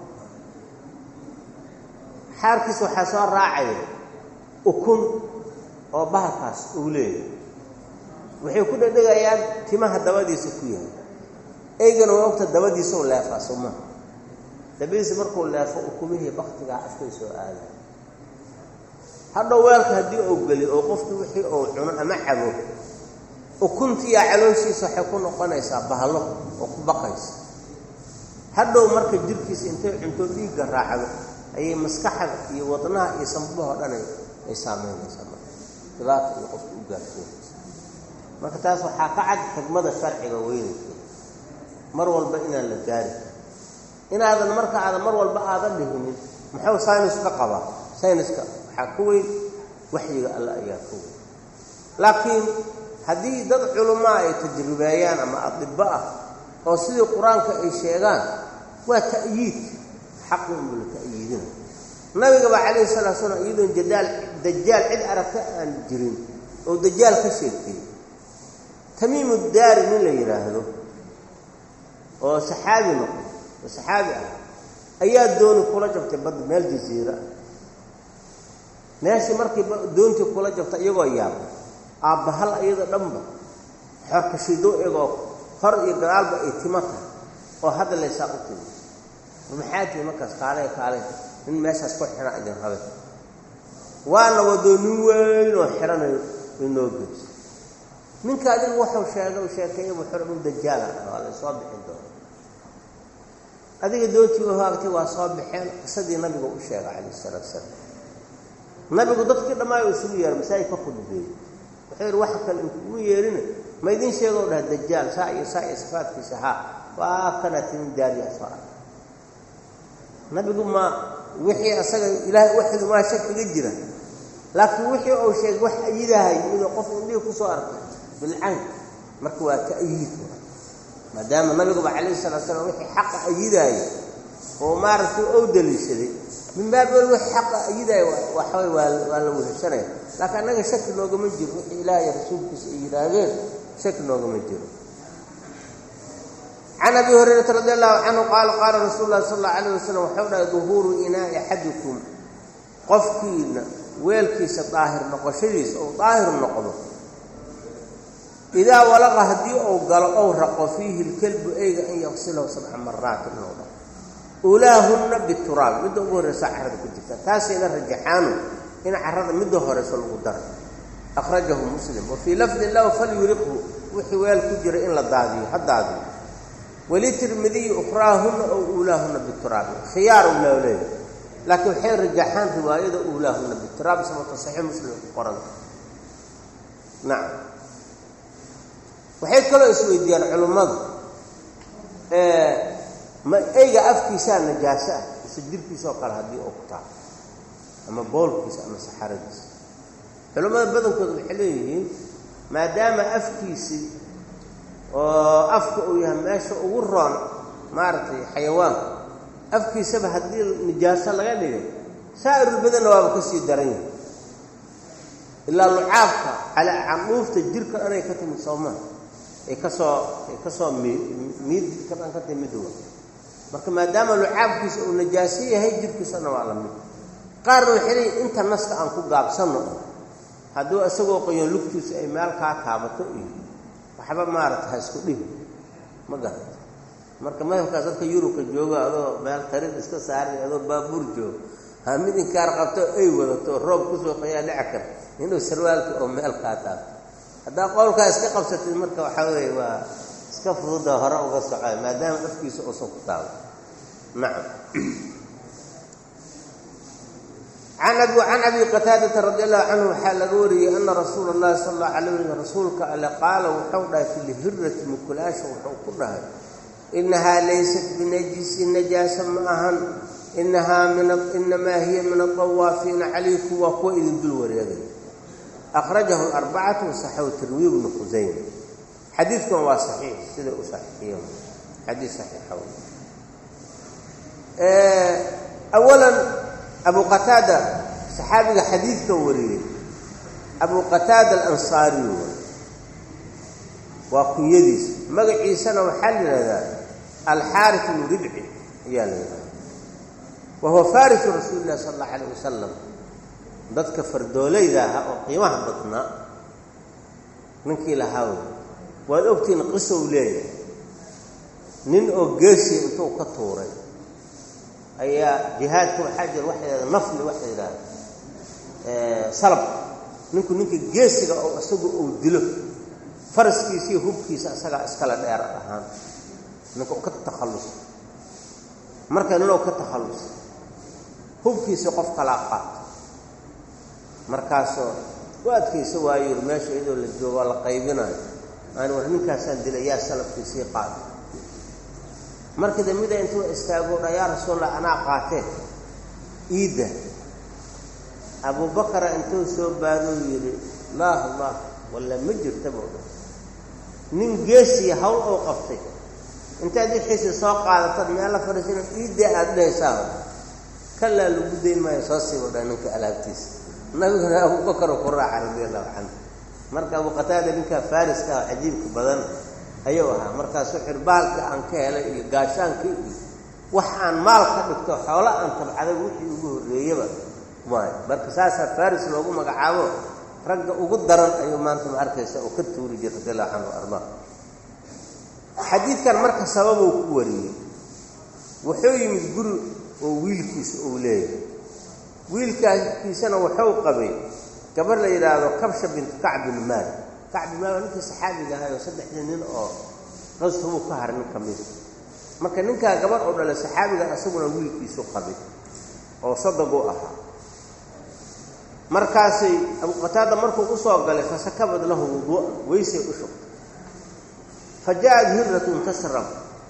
xaarkiisa waxaa soo raacaya ukun oo bahalkaas uu leeyahay waxay ku dhedhegayaan timaha dabadiisa ku yahay eygana waa ogta dabadiisau leefaa soo maha dabadiisa markuu leefo ukumihii baktigaa afkay soo aaday hadhow weelka haddii uu geliyo oo qofkii wixii uu cuno ama cabo ukuntiiyaa calooshiisa waxay ku noqonaysaa bahalo oo ku baqaysa hadhow marka jirkiisa intay cunto dhiigga raacdo ayay maskaxda iyo wadnaha iyo sambabahoo dhan ay saamaynaysaa marka dhibaata iyo qofka u gaarsiinaysa marka taas waxaa ka cad xigmada sharciga weynaykeeda mar walba inaan la gaari inaadan marka aadan mar walba aadan dhihinin muxuu saynis ka qabaa sayniska waxaa ka weyn waxyiga alle ayaa ka weyn laakiin haddii dad culamaa ay tajribeeyaan ama adibbo ah oo sidii qur-aanka ay sheegaan waa ta'yiid xaqi unba la ta'yiidina nabigaba calayhi salatu slam iyadoon jadaal dajaal cid aragta aan jirin oo dajaal ka sheegtay tamiimu daari nin la yidhaahdo oo saxaabi noqday oo saxaabi ah ayaa dooni kula jabtay badda meel jasiira meeshii markii doontii kula jabtay iyagoo yaabay aabbahal iyada dhanba xorkashido iyagoo hor iyo gadaalba ay tima tahay oo hadda laysaa u timi maxaa tihi markaas kaalay kaalay nin meeshaas ku xidhan idin rabe waana wadoo nin weyn oo xidhanayo inoo geyso ninka adigu waxuu sheegay u sheekeeyay buu xor u dajaala waa la soo bixin doona adiga doontii u haagtay waa soo baxeen qisadii nabiga u sheegay calayhi salaatu salaam nabigu dadkii dhammaay isugu yeeray masaajid ka khudbeeyey wuxuu yidhi waxa kale inkugu yeerina ma idin sheegoo dhaha dajaal saa iyo saa iyo sifaadkiisa haa waa kana timin daariya soo arka nabigu ma wixii asaga ilaahay waxidu maa shakiga jira laakiin wixii uu sheegay wax ayidahay midoo qof indhihii kusoo arkay bilcayn marka waa ta'yiid maadaama nabiguba calayhi salatu slam wixii xaqa ayidaaya oo maaragtay ou daliishaday min baabel wixii xaqa ayidaaya waxaway waa waa la weheshanaya laakiin annaga shaki noogama jiro wixii ilaahay rasuulkiisa ay yidhaahdeen shaki noogama jiro can abi hurayrata radi allahu canhu qaala qaala rasuulu llahi sal allau alayh wasalam waxau dhahay duhuuru inaa'i axadikum qofkiina weelkiisa daahir noqoshadiisa ou daahir noqdo idaa walaqa haddii uu galo ou raqo fiihi lkelbu eyga an yaqsilahu sabca maraatin inuu dhaqo ulaahunna bituraab midda ugu horreysa carrada ku jirta taasayna rajaxaanu in carrada midda horeyso lagu daro akhrajahu muslim wa fii lafdin lahu falyuriqhu wixii weel ku jira in la daadiyo ha daadiyo walitirmidiyi ukhraahunna ow uulaahunna bituraabi khiyaar u loo leeyahy laakiin waxay rajaxaan riwaayada uulaahunna bituraab sababta saxiix muslim ku qoran nacam waxay kaloo isweydiiyaan culummadu ma eyga afkiisaa najaaso ah mise jirkiisoo kale haddii uu ku taalo ama boolkiisa ama saxaradiisa culummada badankooda waxay leeyihiin maadaama afkiisii oo afka uu yahay meesha ugu roon maaragtay xayawaanka afkiisaba haddii nijaaso laga dhigay saa'irulbadanna waaba ka sii daran yahay ilaa lucaabka calaa candhuufta jirka dhanay ka timid soomaa ay ka soo ay ka soo mi miid jirka dhan ka timid wa marka maadaama lucaabkiisa uu najaaso yahay jirkiisana waa la mid qaarna waxay leeyiin inta naska aan ku gaabsanno hadduu isagoo qoyan lugtiisu ay meel kaa taabato iyo waxba maarata ha isku dhibi ma garata marka madhabkaas dadka yurubka joogo adoo meel tarid iska saaray adoo baabuur joogo ha mid inkaar qabto ay wadato roob kusoo qayaa dhici kar inuu sarwaalka oo meel kaa taabto haddaa qowlkaa iska qabsatid marka waxaa weeye waa iska fududa hore uga socay maadaama afkiisa uusan ku taabo nacam can abi can abi qataadata radi allahu canhu waxaa laga wariyey ana rasuula اllahi sala allahu alay waslm rasuulka alle qaala wuxuu dhahay fi lhirati mukulaasha wuxuu ku dhahay inahaa laysat binajisin najaasa ma ahan inahaa min inamaa hiya min adawaafiina calaykum waa kuwa idin dul wareegay akhrajahu arbacatu wasaxahu tirmiy bnu khusayma xadiidkan waa saxiix sida u saxiixiye xadiid saxiixa awalan abu qataada saxaabiga xadiidkan wariyey abu qataada alansaariyu waa kunyadiisa magaciisana waxaa la yidhahdaa alxaaris bnu ribci ayaa la yidhahdaa wa huwa farisu rasuuli illahi sala allahu alayh wasalam dadka fardoolayda ahaa oo qiimaha badnaa ninkii lahaa wey waad ogtihiin qisow leeyahay nin oo geesi intuu ka tuuray ayaa jihaadka waxaa jira waxa yidhahda nafli waxa yidhahda salab ninku ninka geesiga oo isagu uu dilo faraskiisiiyo hubkiisa isagaa iskale dheer ahaan ninka ka takhallusa marka ninoo ka takhallusa hubkiisii qof kalaa qaato markaasoo u adkaysa waayo yiri meesha iyadoo la joogo waa la qaybinayo aan war ninkaasaan dilay yaa salafkiisii qaata markii dambida intuu istaago dha yaa rasuulallah anaa qaatee iidda abubakara intuu soo baadou yidhi laah allah walla ma jirta buu dha nin geesiya hawl oo qabtay intaad wixiisii soo qaadatood meella fadhiisina iidda aada dhehaysaa kalaa lagu dayn maayo soo siibo dha ninka alaabtiisa nabiguna abubakaro ku raaca radi allahu canhu marka abu qataada ninkaa faariska ah cajiibka badan ayuu ahaa markaasuu xirbaalka aan ka helay iyo gaashaanka iyo wax aan maal ka dhigto xoolo aan tabcaday wixii ugu horreeyaba maayo marka saasaa faris loogu magacaabo ragga ugu daran ayuu maanta ma arkaysa oo ka tuuri jira radi allahu canhu ardaa xadiidkan marka sababuu ku wariyey wuxuu yimid guri oo wiilkiisa uu leeyahay wiilkaakiisana wuxuu qabay gabar la yidhaahdo kabsha bintu kacb bin maali kacb bin maali waa ninkii saxaabiga ahay oo saddexdii nin oo qasrubuu ka haray nin ka mida marka ninkaa gabadh oo dhalay saxaabigan isaguna wiilkiisu qabay oo sadag u ahaa markaasay abu qataada markuu u soo galay fasakabad lahu wuduu'a weysay u shugtay fa ja'at hirratun tasrab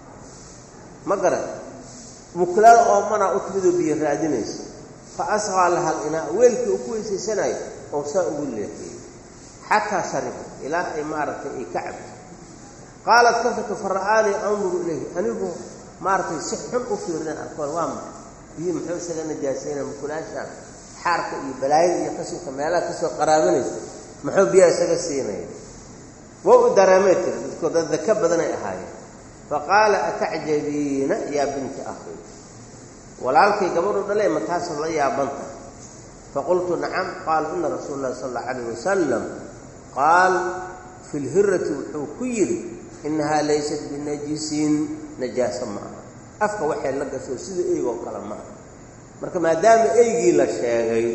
ma garan muklaada oomana u timidoo biyo raadinaysa fa asqaa laha alinaa weelkii uu ku weysaysanayo oo saa ugu leexiyey xataa shariba ilaa ay maaragtay ay ka cabto qaalat kafaka fa ra'aanii anduru ilayhi anigu maaragtay si xun u fiirinaan arkoon waa maxay biyi muxuu isaga najaasayna mukulaashaan xaarka iyo balaayada iyo qashinka meelaha kasoo qaraabanaysa muxuu biyaha isaga siinaya waa u dareemay tiri dadkoo dad daka badanay ahaayeen fa qaala atacjabiina yaa binti akhi walaalkay gabadhu dhalee ma taasad la yaabanta faqultu nacam qaala ina rasuula llahi sala allahu calayh wasalam qaal fi lhirati wuxuu ku yidhi innahaa laysat binajisin najaaso ma aha afka waxay la gasho sida eygoo kale ma aha marka maadaama eygii la sheegay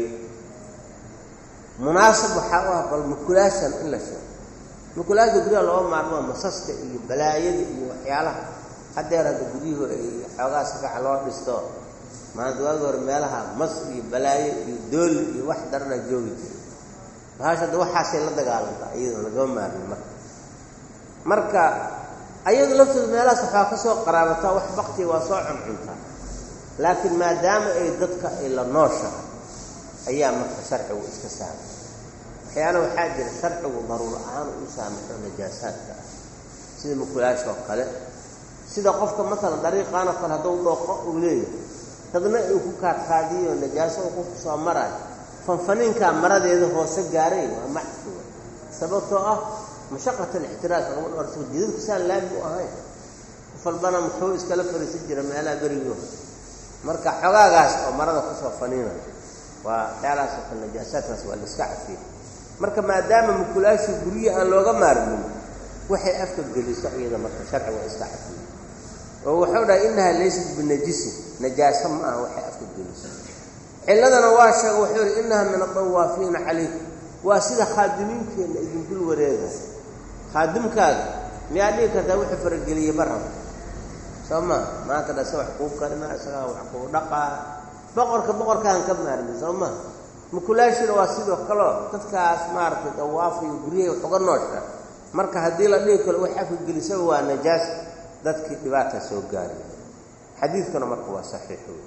munaasab waxaa u ah bal mukulaashan in la sheego mukulaasha guryaha looga maarmaa masaska iyo balaayada iyo waxyaalaha haddeer hadda guryuhu ay xoogaa sakaca loo dhisto maanta waagi hore meelaha mas iyo balaayo iyo dooli iyo wax daranaa joogi jiray bahasha hadda waxaasay la dagaalantaa iyadoo lagama maarmin marka marka ayadu laftooda meelahaas waxaa ka soo qaraabataa wax baktiga waa soo cuncuntaa laakiin maadaama ay dadka ay la nooshahay ayaa marka sharcigu iska saamay waxyaala waxaa jira sharcigu daruuro ahaan u saamaxo najaasaadka ah sida mukulaasha oo kale sida qofka matalan dariiqaanoo kale hadduu dhooqo uu leeyahay dadna uu ku kaadkaadiyo najaaso uu qofku soo marayo fanfaniinkaa maradeeda hoose gaaray waa macsuwa sababtoo ah mashaqat alixtiraas lagama dhorso jidadku saan laami u ahayn qof walbana muxuu iskala fariisan jira meelaha berigii hore marka xogaagaas oo marada kusoo faniinayo waa waxyaalahaas oo kale najaasaadkaas waa la iska cafiya marka maadaama mukulaashii guryihi aan looga maarmin waxay afka geliso iyada marka sharci waa iska cafiya oo wuxuu dhahay innahaa laysat binajisin najaaso ma aha waxay afka geliso cilladana waa sheega wuxuu yihi innaha min adawaafiina calaykum waa sida khaadimiinkeenna idinkul wareegay khaadimkaaga miyaa dhigi kartaa wuxuu farageliyey barab soo maa maanta dha isa wax kuu karinaa isagaa wax kuu dhaqaa boqorka boqorkaan ka maarmin soo maa mukulaashina waa sidoo kaleo dadkaas maaragtay dawaafayo guryahay wax uga noosha marka haddii la dhigi karo wax afka gelisaba waa najaas dadkii dhibaata soo gaariy xadiidkuna marka waa saxiix wey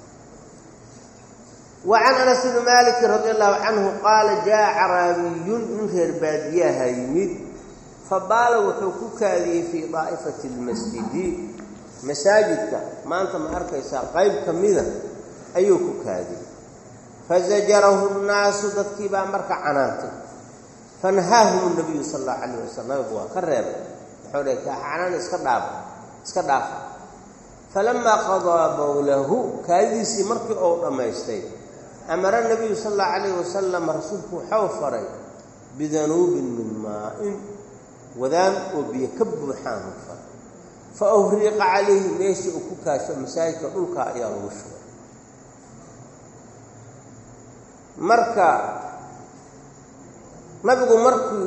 wa can anas bni maalikin radi allahu canhu qaala jaa caraabiyun nin reer baadiyaha yimid fabaala wuxuu ku kaadiyey fii daa'ifati lmasjidi masaajidka maanta ma arkaysaa qayb ka mida ayuu ku kaadiyey fazajarahu nnaasu dadkii baa marka canaantay fanhaahum nabiyu sala allahu calayh wasalam nabigu waa ka reebay wuxuu dhahay kacanaan iska dhaaf iska dhaafa falamaa qadaa bowlahu kaadidiisii markii uu dhammaystay amara nabiyu sala allahu calayh wasalam rasuulku waxau faray bidanuubin min maa-in wadaan oo biyo ka buuxaan u faray fa uhriiqa calayhi meeshii uu ku kaasho masaajidka dhulka ayaa lagu shugay marka nabigu markuu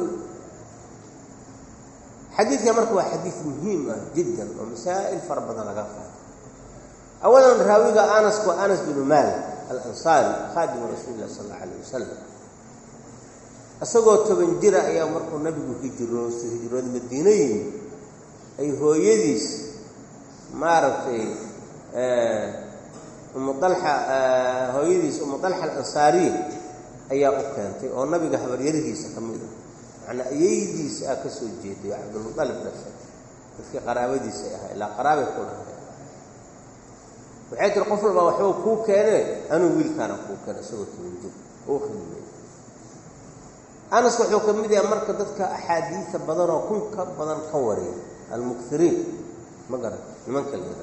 xadiidka marka waa xadiid muhiim ah jiddan oo masaa'il fara badan laga qaato awalan raawiga anas waa anas binu maalik alansaari khaadimu rasuuli lah sal alla alayh wasalam isagoo toban jira ayaa markuu nabigu hijrooso hijrooda madiino yimi ay hooyadiis maaragtay umu dalxa hooyadiis umu dalxa alansaariya ayaa u keentay oo nabiga habaryarihiisa ka mid a macnaa ayeydiisa ah ka soo jeeday oo cabdulmualib dhashay dadkii qaraabadiisa ahaa ilaa qaraabay ku lahay waxay tiri qof walbaa waxba kuu keenee anuu wiilkaana kuu keena isagoo tobanjir oo khidmay anas wuxuu ka mid yahay marka dadka axaadiida badanoo kun ka badan ka wariya almuktiriin ma garan nimanka leeda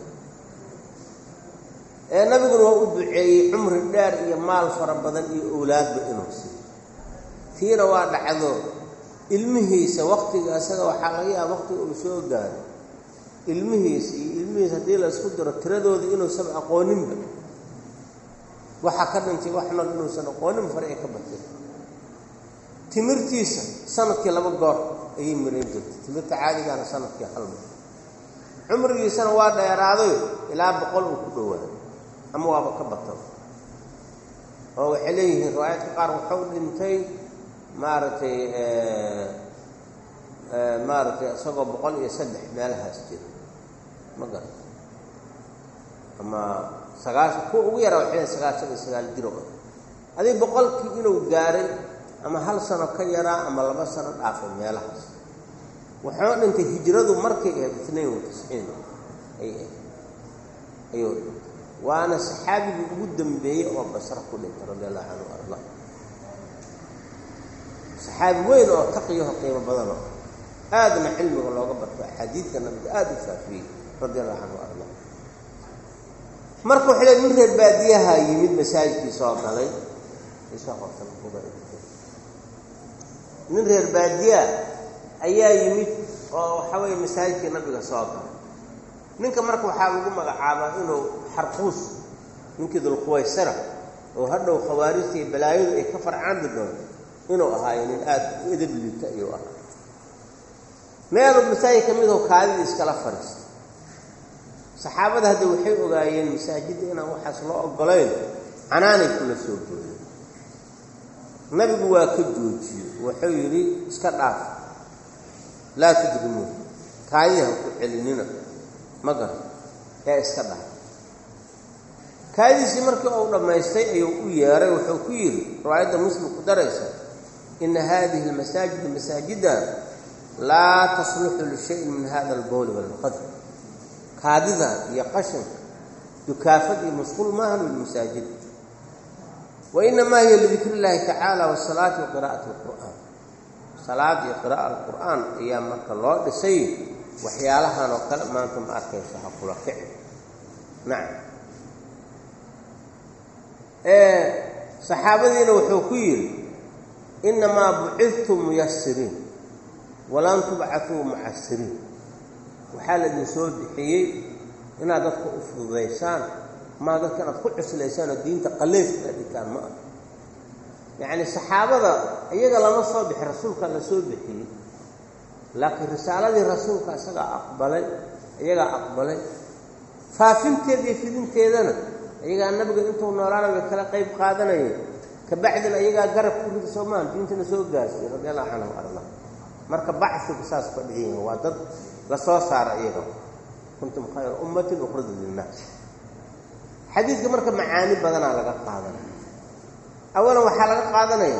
ee nabiguna waa u duceeyey cumri dheer iyo maal fara badan iyo owlaadba inuu siiyo tiina waa dhacdo ilmihiisa waktiga isaga waxaa laga yaaba waktiga uu soo gaaro ilmihiisa iyo ilmihiisa haddii la isku diro tiradooda inuusan aqooninba waxaa ka dhintay wax nool inuusan aqoonin fare ay ka batay timirtiisa sanadkii laba goor ayay mirayn jirtay timirta caadigaana sanadkii hal mar cumrigiisana waa dheeraaday ilaa boqol uu ku dhowaaday ama waaba ka batan oo waxay leeyihiin riwaayadka qaar wuxuu dhintay maaragtay maaragtay isagoo boqol iyo saddex meelahaas jira ma garan ama sagaashan kuwa ugu yaraa waxay leeyihin sagaashan iyo sagaal jiro adig boqolkii inuu gaaray ama hal sano ka yaraa ama laba sano dhaafay meelahaas wuxuu dhintay hijradu markay ahayd itnain wa tisciin ay ahayd ayuu dhintay waana saxaabigii ugu dambeeyey oo basra ku dhintay radi allahu canhu arda saxaabi weyn oo taqiyaho qiimo badano aadna cilmiga looga barto axaadiidka nabiga aada u faafiyey radi allahu canhu arda marka waxay le nin reer baadiyaha yimid masaajidkii soo galay nin reer baadiyaa ayaa yimid oo waxa weeye masaajidkii nabiga soo galay ninka marka waxaa lagu magacaabaa inuu xarquus ninkii dulquwaysara oo hadhow khawaarijta iyo balaayadu ay ka farcaandi doonto inuu ahaayo nin aada u edab liita ayuu ahaa meeluu masaajid ka midoo kaadidii iskala fadhiista saxaabada hadda waxay ogaayeen masaajidda inaan waxaas loo ogolayn canaanay kula soo booyeen nabigu waa ka joojiyey wuxuu yidhi iska dhaaf laa tudrimuun kaadiha ku celinina ma garan ee iska dhaaf kaadidiisii markii uu dhammaystay ayuu u yeeray wuxuu ku yidhi riwaayadda muslim ku daraysa ina hadihi almasaajida masaajida laa tasluxu lishayin min hada albowli walqadr kaadida iyo qashinka dukaafad iyo masquul maahan lilmasaajid wainamaa hiya lidikri illaahi tacaala wasalaati wa qiraa'ati alqur'aan salaad iyo qira'a alqur'aan ayaa marka loo dhisay waxyaalahan oo kale maanta ma arkayso ha kula kici nacam saxaabadiina wuxuu ku yidhi inamaa bucidtum muyasiriin walan tubcatuu mucasiriin waxaa laydin soo bixiyey inaad dadka u fududaysaan maa dadka inaad ku cuslaysaan oo diinta qaleefka dhigtaan ma ah yacni saxaabada iyaga lama soo bixi rasuulka la soo bixiyey laakiin risaaladii rasuulka isagaa aqbalay iyagaa aqbalay faafinteeda iyo fidinteedana iyagaa nabiga intuu noolaana bay kala qayb qaadanayeen kabacdina iyagaa garab ku rida soo maaha diintana soo gaarsiiy radi allahu canhu arda marka baxiga saas ka dhigan waa dad la soo saara iyaga kuntum khayra ummatin ukhrijat linnaas xadiidka marka macaani badanaa laga qaadanaya awalan waxaa laga qaadanaya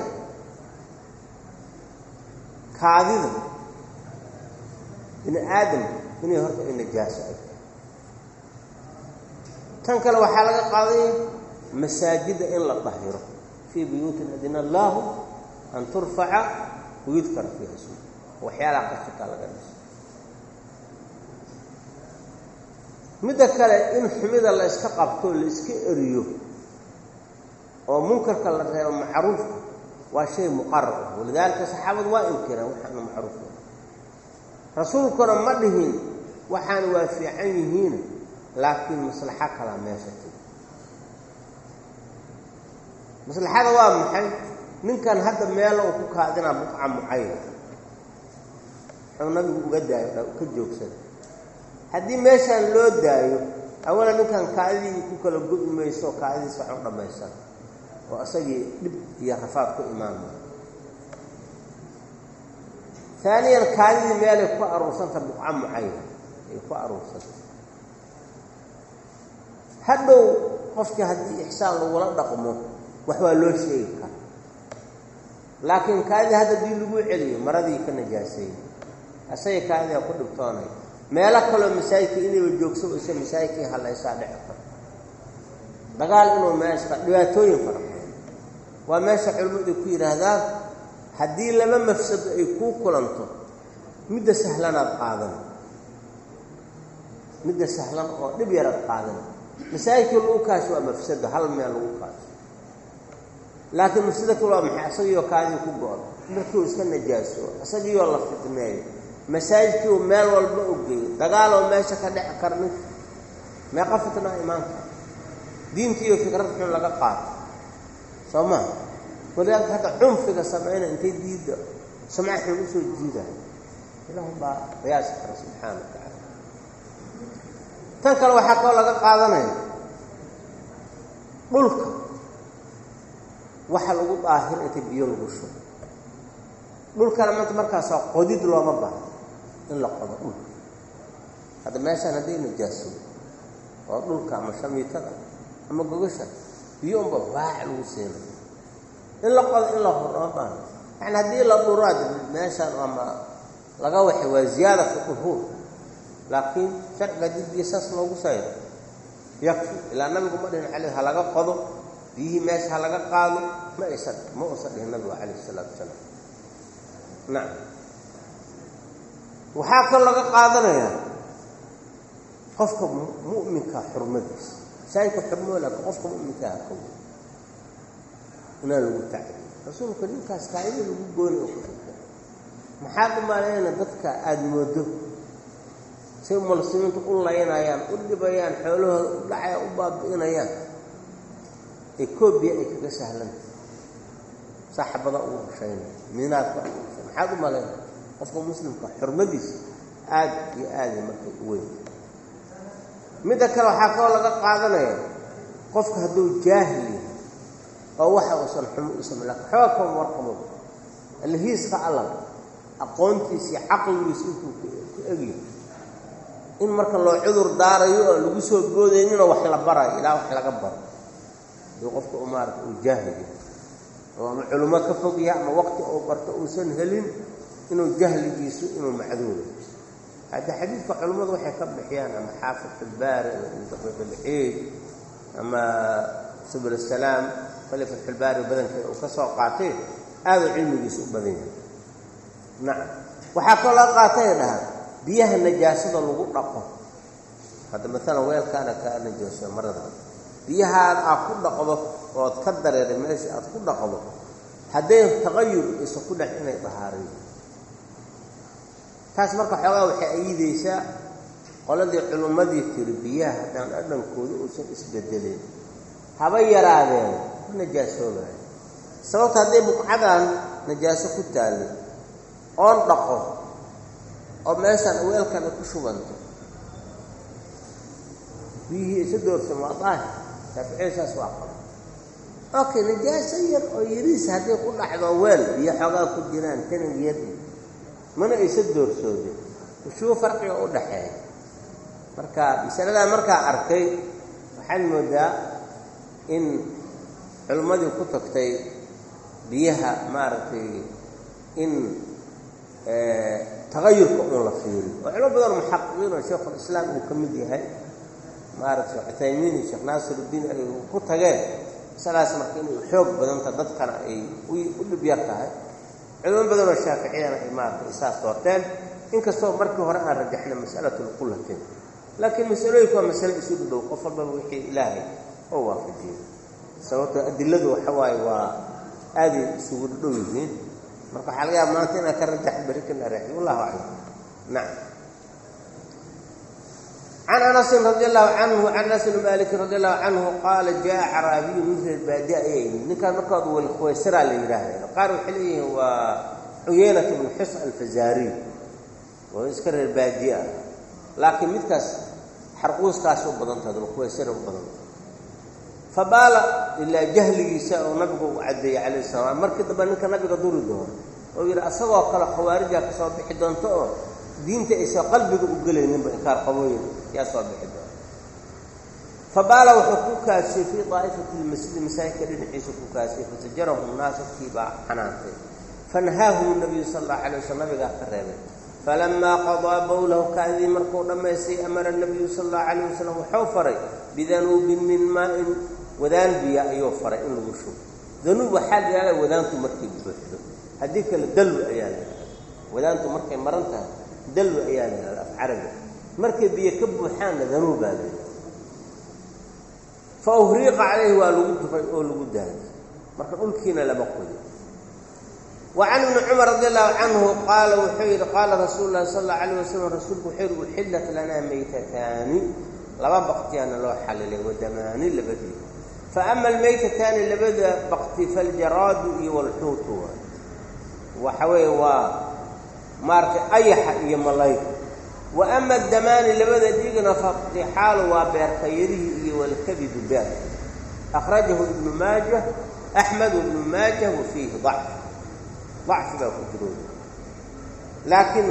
kaadida bini aadam inay horta ay najaaso ay tan kale waxaa laga qaadanaya masaajidda in la dahiro fii buyuutin adina allaahu an turfaca wayudkara fiiha ismu waxyaalaha qashinkaa laga dhiso midda kale in xumida la iska qabto la iska eriyo oo munkarka la reebo macruufka waa shay muqarar ah walidaalika saxaabadu waa inkireen waxaana macruufka rasuulkuna ma dhihin waxaan waa fiican yihiin laakiin maslaxo kalaa meesha tigi maslaxada waa maxay ninkan hadda meelo uu ku kaadinaa buqca mucayna wuxuu nabigu uga daayo ka joogsada haddii meeshaan loo daayo awalan ninkan kaadidii ku kala go'i mayso oo kaadidiis wax u dhammaysan oo isagii dhib iyo rafaad ku imaanaya taaniyan kaadidii meelay ku aruursanta buqca mucayna ay ku aruursanta hadhow qofkii haddii ixsaan lagula dhaqmo wax waa loo sheegi kara laakiin kaadidii hadda dii lagu celiyo maradii ka najaaseeyey asaga kaadidaa ku dhibtoonay meelo kaloo masaajidka inayba joogso ise masaajidkii hallaysaa dhici karo dagaal inuu meesha dhibaatooyin fara badan waa meesha culimmadu ku yidhaahdaan haddii laba mafsado ay kuu kulanto midda sahlanaad qaadan midda sahlan oo dhib yaraad qaadan masaajidkii lagu kaasho waa mafsado hal meel lagu kaasho laakiin mafsado kale waa maxay isagiioo kaadii ku go-o markiiu iska najaaso isagiioo la fidmeeyo masaajidkiiu meel walba u geeyo dagaaloo meesha ka dheci kara ninka meeqa fitnaa imaan kara diintii iyo fikrad xun laga qaato soo maa walidaalka hadda cunfiga samayna intay diidda samca xun usoo jiidayo ilaahum baa qiyaasi kara subxaana wa tacaala tan kale waxaa kaloo laga qaadanaya dhulka waxa lagu daahir inta biyo lagu shubo dhulkana maanta markaasaa qodid looma baahno in la qodo dhulka hadda meeshaan hadday najaaso oo dhulka ama shamiitada ama gogasha biyo unba waac lagu siina in la qodo in la hor looma baahno yani haddii la dhuraad meeshaan ama laga waxay waa ziyaadatu duhuur laakiin sharciga haddii biyo saas loogu sayro yakfi ilaa nabigu ma dhihin caley ha laga qodo biyihii meesha ha laga qaado ma aysan ma uusan dhihin nabigu calayh isalaatu wasalaam nacam waxaa kaloo laga qaadanayaa qofka mu'minka xurmadiisa masaajidka xurmoo laakiin qofka mu'minka ha kow inaan lagu tacdiyo rasuulka ninkaas kaayada lagu gooni oo ku fikra maxaad u maleeyna dadka aada moodo say muslimiintu u laynayaan u dhibayaan xoolahooda u dhacaya u baabi'inayaan ee koobiya ay kaga sahlanta saxabada ugu hushaynay minaadka ugu hushay maxaad u malayna qofka muslimka xurmadiisa aada iyo aada markay u weyn midda kale waxaa kaloo laga qaadanaya qofka hadduu jaahil yahay oo waxa uusan xumo usan laakin xooga kama warqabo alhiiska allan aqoontiisii caqligiisa intuu ku egyahay in marka loo cudur daarayo oo lagu soo boodayninoo wax la barayo ilaa wax laga baro haduu qofka u maarata uu jaahil yahay oo ama culummo ka fog yahay ama waqti uu barto uusan helin inuu jahligiisu inuu macduuro hadda xadiidka culimmadu waxay ka bixiyaan ama xaafid filbaari ama daqiiqilciid ama subul asalaam kale fatxulbaari badankeeda uu ka soo qaatay aaduu cilmigiisu u badan yahay nacam waxaa kaloo laga qaatay ay dhahaan biyaha najaasada lagu dhaqo hadda maalan weelkaana kaa najaaso marada biyahaad aad ku dhaqdo ood ka dareeray meesha aad ku dhaqdo hadday taqayur isa ku dhex inay dahaarayo taas marka xoogaa waxay ayidaysaa qoladii culummadii tiri biyaha haddaan dhadhankooda uusan isbedelin haba yaraadeen ku najaasoobayo sababta hadday buqcadan najaaso ku taallay oon dhaqo oo meeshaan weelkan ay ku shubanto biyihii isa doorsamo waa daahir shaaficiysaas waa qaba okay najaaso yar oo yariis hadday ku dhacdo weel biyo xoogaa ku jiraan tanig yar mana aysa doorsoodin ushuu farqiga u dhaxeeya marka masaladaa markaa arkay waxaad moodaa in culimmadii ku tagtay biyaha maaragtay in tagayurka un la fiiriyo oo culimo badan muxaqiqiin oo sheikhulislaam uu ka mid yahay maaragtay cuthaymiin iyo sheekh naasiruddiin ay ku tageen masalaas marka inay xoog badanta dadkana ay u dhib yar tahay culimo badan oo shaaficiyana ay maaragtay isaas doorteen inkastoo markii hore aan rajaxnay mas'alatu lqullatin laakiin masalooyinku waa masale isu dhudhow qof walbaba wixii ilaahay oo waafajiyey sababtoo adiladu waxa waaye waa aaday isugu dhudhow yihiin marka waxaa laga yaaba maanta inaan ka rajax berri kana raaxi wallahu aclam nacam can anasin radi allahu canhu can anas bni malikin radi allahu canhu qaala jaa caraabiyu min reer baadi ayay yimid ninkaan markaad welkhwaysaraa la yidhaahda qaar waxay leeyihiin waa cuyeynat bnu xus alfazaariy oo iska reer baadiye ah laakiin midkaas xarquuskaas u badantaha welkhwaysara u badanta fabaala ilaa jahligiisa oo nabigu u caddeeyey calayh salaam markii dambe ninka nabiga duri doono oo yidhi asagoo kale khawaarijaa ka soo bixi doonto oo diinta aysan qalbiga u gelayninba inkaar qabooyin yaa soo bixi doona fabaala wuxuu ku kaasiyey fii daa'ifati lmasjidi masaajidka dhinaciisa ku kaasiyey fasajarahu naas dadkii baa xanaantay fanahaahum nabiyu sala allahu alay waslam nabigaa ka reebay falamaa qadaa bowlahu kaadii markuu dhammaystay amara nabiyu sala allahu calayh wasalam wuxuu faray bidanuubin min maa-in wadaan biya ayuu faray in lagu shubo danuub waxaa la yidhahda wadaantu markay buuxdo haddii kale dalwi ayaa la yidhahda wadaantu markay maran tahay dalwi ayaa la yidhahda af carabi markay biyo ka buuxaanna danuubaa la yidhahda fa uhriiqa calayhi waa lagu dufay oo lagu daayay marka dhulkiina lama qoyo wa can ibni cumar radi allahu canhu qaala wuxuu yidhi qaala rasuulu llahi sala allau alayh wasalam rasuulku wuxuu yidhi uxillat lanaa maytataani laba baktiyaana loo xalilay wadamaani labadii fa ama almaytataani labada bakti faljaraadu iyo walxuutu waay waxa weeye waa maaragtay ayaxa iyo malayga wa ama damaani labada dhiigna fadixaalu waa beerkayarihii iyo walkabidu beer akhrajahu ibnu maaja axmed ibnu maaja wa fiihi dacf dacfi baa ku jiro laakiin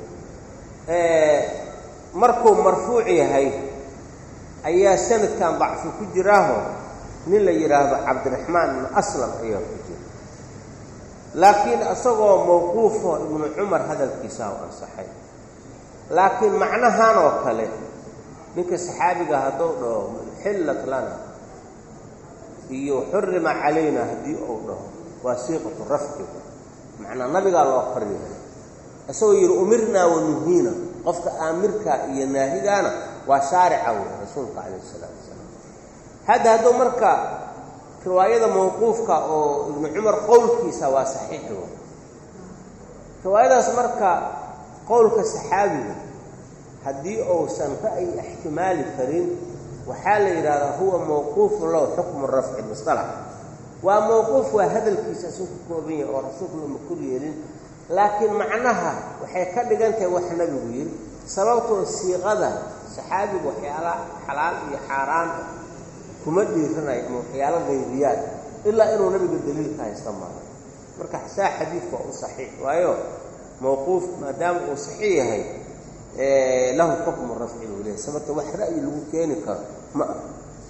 markuu marfuuc yahay ayaa sanadkan dacfi ku jiraaho nin la yidhaahdo cabdiraxmaan ibnu aslam ayaa ku jira laakiin isagoo mawquufo ibnu cumar hadalkiisaa u ansaxay laakiin macnahan oo kale ninka saxaabiga hadduu dhaho xillat lana iyo xurima calayna haddii uu dhaho waa siiqatu rafci macnaa nabigaa loo koryahay isagoo yidhi umirnaa wanuhiina qofka aamirkaa iyo naahigaana waa shaarica wey rasuulka calayh isalaatu wasalaam hadda hadduu marka riwaayada mawquufka oo ibnu cumar qowlkiisa waa saxiix wey riwaayadaas marka qowlka saxaabiga haddii uusan ra'yi ixtimaali karin waxaa la yidhahdaa huwa mawquufu low xukmu rafci musalax waa mawquuf waa hadalkiisa isuu ku kooban yahay oo rasuulku looma kor yeelin laakiin macnaha waxay ka dhigan tahay wax nabigu yidhi sababtoo siiqada saxaabigu waxyaala xalaal iyo xaaraan ah kuma dhiiranayo ama waxyaalo qaybiyaad ilaa inuu nabiga daliilka haysta maaha marka saa xadiidka waa u saxiix waayo mawquuf maadaama uu saxiix yahay lahu xukmu rafci buu leeyahy sababta wax ra'yi lagu keeni karo ma ah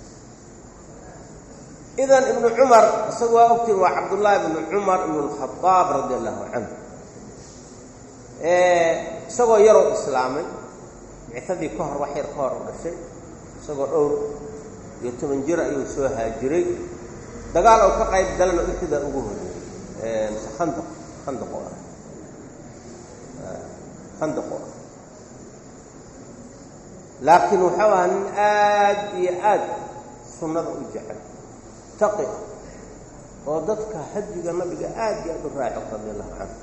idan ibnu cumar isagu waa ogtiin waa cabdullaahi ibnu cumar ibnu alkhadaab radi allahu canhu isagoo yaroo islaamay bicadii ka hor wax yar ka hor u dhashay isagoo dhowr iyo toban jir ayuu soo haajiray dagaal oo ka qayb galana uxida ugu horeeyey mise khandaq khandaqo ah khandaqo ah laakiin wuxuu ahaa nin aad iyo aad sunnada u jecel taqi ah oo dadka hadiga nabiga aad iyo aad u raaco radi allahu canhu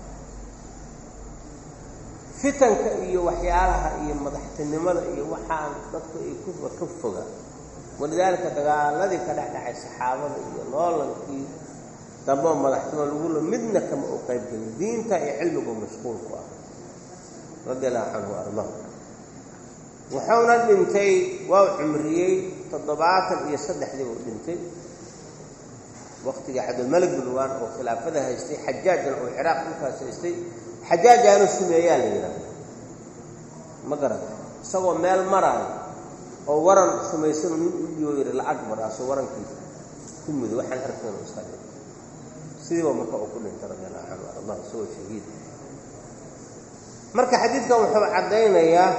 fitanka iyo waxyaalaha iyo madaxtinimada iyo waxaan dadku ay kuwa ka foga walidaalika dagaaladii ka dhexdhacay saxaabada iyo loolankii damboo madaxtinimo lagula midna kama u qayb gelin diinta iyo cilmigu mashquulku ah radi allahu canhu ardahu wuxuuna dhintay waa cumriyey toddobaatan iyo saddexdii buu dhintay waqtigii cabdilmalik binwaan oo khilaafada haystay xajaajna oo ciraaq dhulkaas haystay xajaajaanu sumeeyaa la yidhaahda ma garata isagoo meel maraayo oo waran sumaysanu nin u dhiibo yidhi lacag maraaso warankiisa ku mudo waxaan arkaynu iska dhi sidiiba marka uu ku dhintay radi allahu canhu ardah isagoo shahiid marka xadiidkan wuxuu caddaynayaa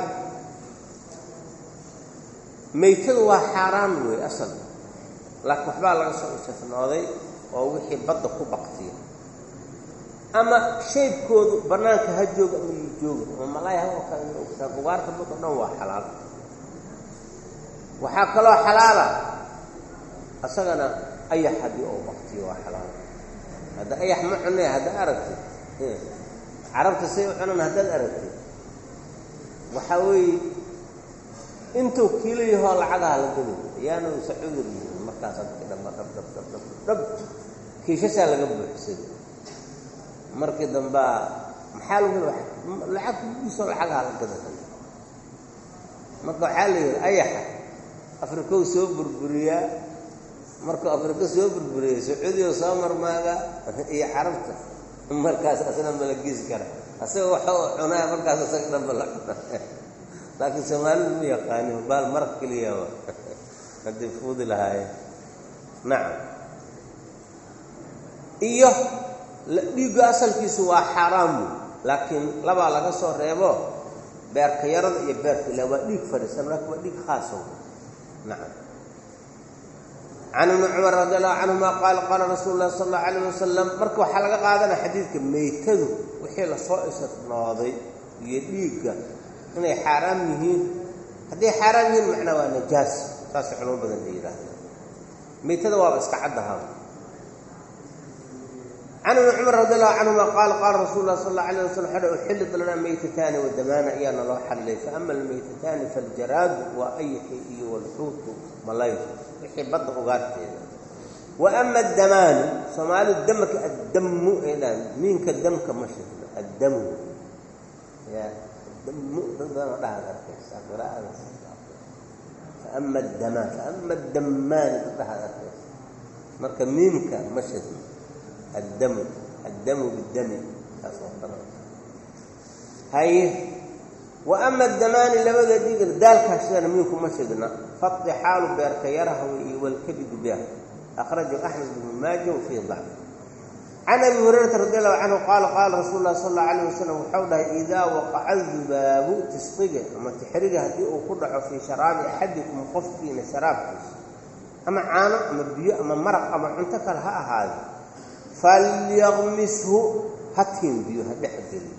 maytadu waa xaaraan wey asal laakiin waxbaa laga soo istifnooday oo wixii badda ku baktiya ama shaybkoodu bannaanka ha jooga ama yu jooga ama malaay halka kale ina ogtaan ugaarta baddo dhan waa xalaal waxaa kaloo xalaala asagana ayax haddii oo baktiyo waa xalaal hadda ayax ma cunay haddaad aragtid carabta say u cunan haddaad aragtid waxaa weeye intuu kiilo yahoo lacagaha la geli ayaanu sacuudur yihiin markaas dadki dhamba dhab dhab dhab dhab dhab kiishasaa laga buuxsaday markii dambaa maxaa lagu lacag kugiisoo lacagaha la gadatan marka waxaa la yidhi ayaxa afrikow soo burburiyaa markuu afrika soo burburiya sacuudiya soo marmaaga iyo carabta markaas asna malagiis kara asaga waxa uu cunaa markaas asaga dhanba la cuna laakiin soomaalidu ma yaqaanin baal maraq keliyaba hadday fuudi lahaayeen nacam iyo dhiigga asalkiisu waa xaaraam wey laakiin labaa laga soo reebo beerka yarada iyo beerka ila waa dhiig fadhiisan laakiin waa dhiig khaasa wey nacam can ibni cumar radi allahu canhuma qaala qaala rasuulu llahi sala allahu alayh wasalam marka waxaa laga qaadanaya xadiidka meytadu wixii lasoo isnooday iyo dhiigga inay xaaraam yihiin hadday xaaraam yihiin macnaa waa najaas saasay culamo badan la yidhaahda meytada waaba iska caddahaa can ibni cumar radi allahu canhuma qaala qaala rasuulu lah sal alla alayh waslam xadha uxillit lanaa meytataani wadamaana ayaana loo xallilay faama almeytataani faljaraadu waa ayixi iyo walxuutu malay wixii badda ugaarteeda wa ama addamaanu soomaalidu damarka addamu ay dhahan miinka damka ma shirno addamu ya damu dad badanoo dhahaad arkaysa qiraa'adaas faama addamaan faama addammaani dad dhahaad arkaysa marka miimka ma shadin addamu addamu biddami taas oo kale haye wa ama addamaani labada dhiigna daalkaas sidana miinku ma shidna faqdi xaalu beerka yaraha iyo walkabidu biha akhrajahu axmed bnu maaja wafii dacf can abi hurayrata radi allahu canhu qaala qaala rasuulu lahi sal alla alayh wasalam waxau dhahay idaa waqaca dubaabu tisqiga ama tixriga haddii uu ku dhaco fii sharaabi axadikum qofkiina sharaabkiisa ama caano ama biyo ama maraq ama cunto kale ha ahaado falyaqmishu ha tiimbiyo ha dhex geliyo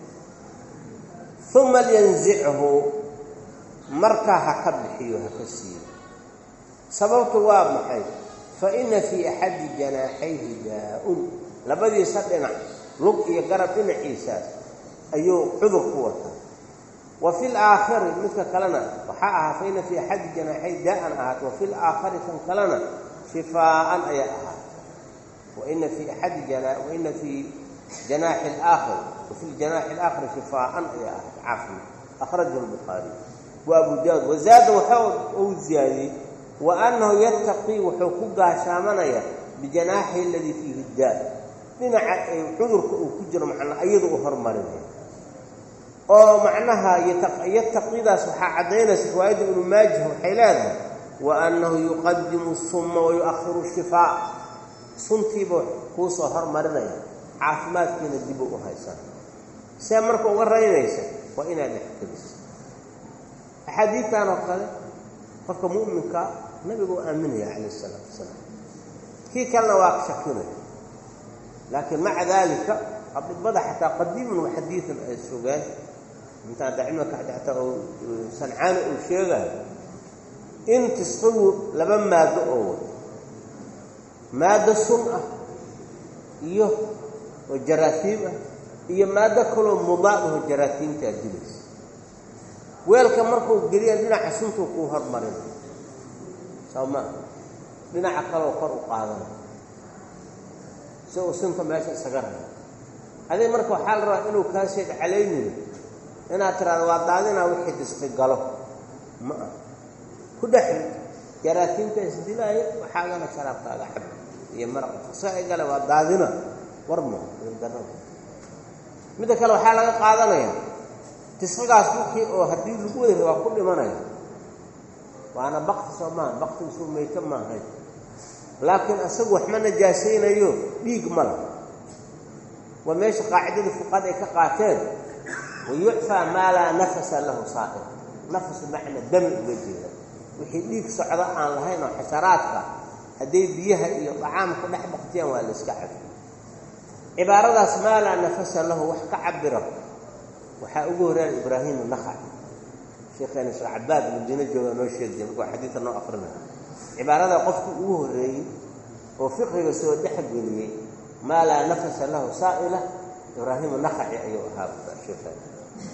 uma lyanzichu markaa ha ka bixiyo ha ka siiyo sababtu waa maxay fa ina fii axadi janaaxayhi daa-un labadiisa dhinac lug iyo garab dhinaciisaas ayuu cudur ku wataa wa fi laakhari midka kalena waxaa ahaa fa ina fii axadi janaaxay daa-an ahaat wa fi laakhari kan kalena shifaaan ayaa ahaat waina fii axadi waina fii janaaxi alaakhir wafi ljanaaxi alaakhiri shifaaan ayaa ahaat caafimaad akhrajahu lbukhaariy wa abu daawud wazaada waxa uu ziyaadiyey wa annahu yattaqii wuxuu ku gaashaamanaya bijanaaxi aladii fiihi daa dhinaca ay cudurka uu ku jiro macnaa iyada u hormarinaya oo macnaha yattaqidaas waxaa caddaynaysa riwaayadda ibnu maajah waxay leedahay wa annahu yuqadimu summa wa yu-ahiru shifaa suntiiba kuu soo hormarinaya caafimaadkiina dibu u haysan see marka uga raynaysa waa inaad dhexgeliso axaadiidtan oo kale qofka mu'minka nabigu u aaminaya calayh isalaatu wasalaam kii kalena waa shakinaya laakiin maca daalika adibada xataa qadiiman wa xadiidan ay sugaan inta hadda cilmika xataa uu sancaani uu sheegayo in tisqigu laba maado oo wato maado sun ah iyo oo jaraasiim ah iyo maado kaloo mudaad aho jaraasiimtaa dilaysa weelka markuu geliya dhinaca suntuu kuu hormarina soo maa dhinaca kaleo kor u qaadana si uu sunta meesha isaga rabo adig marka waxaa la rabaa inuu kaa sheeg calaynin inaad tiraado waa daadinaa wixii disqi galo ma ah ku dhexri jaraasiimta isdilaayo waxaagana sharaabkaaga xab iyo maraqa disqi ay gale waa daadina war ma darada midda kale waxaa laga qaadanayaa disqigaas wixii oo haddii lagu wada rabaa ku dhimanaya waana bakti soo maaha baktigiisuu mayto maahayn laakiin asagu wax ma najaasaynayo dhiig ma la waa meesha qaacidada fuqaad ay ka qaateen wayucfaa maa laa nafasa lahu saa'ir nafasu macna dami uga jeeda wixii dhiig socdo aan lahayn oo xasharaadka hadday biyaha iyo dacaamku dhex baktiyaan waa la iska cabi cibaaradaas maa laa nafasa lahu wax ka cabira waxaa ugu horreeya ibraahim naqaci sheekheena sheekh cabaad madiino jooga noo sheegi jira markuu xadiidka noo akrinaya cibaarada qofkii ugu horreeyey oo fiqiga soo dhexgeliyey maa laa nafasa lahu saa'ila ibraahimu naqaci ayuu ahaa sheekheena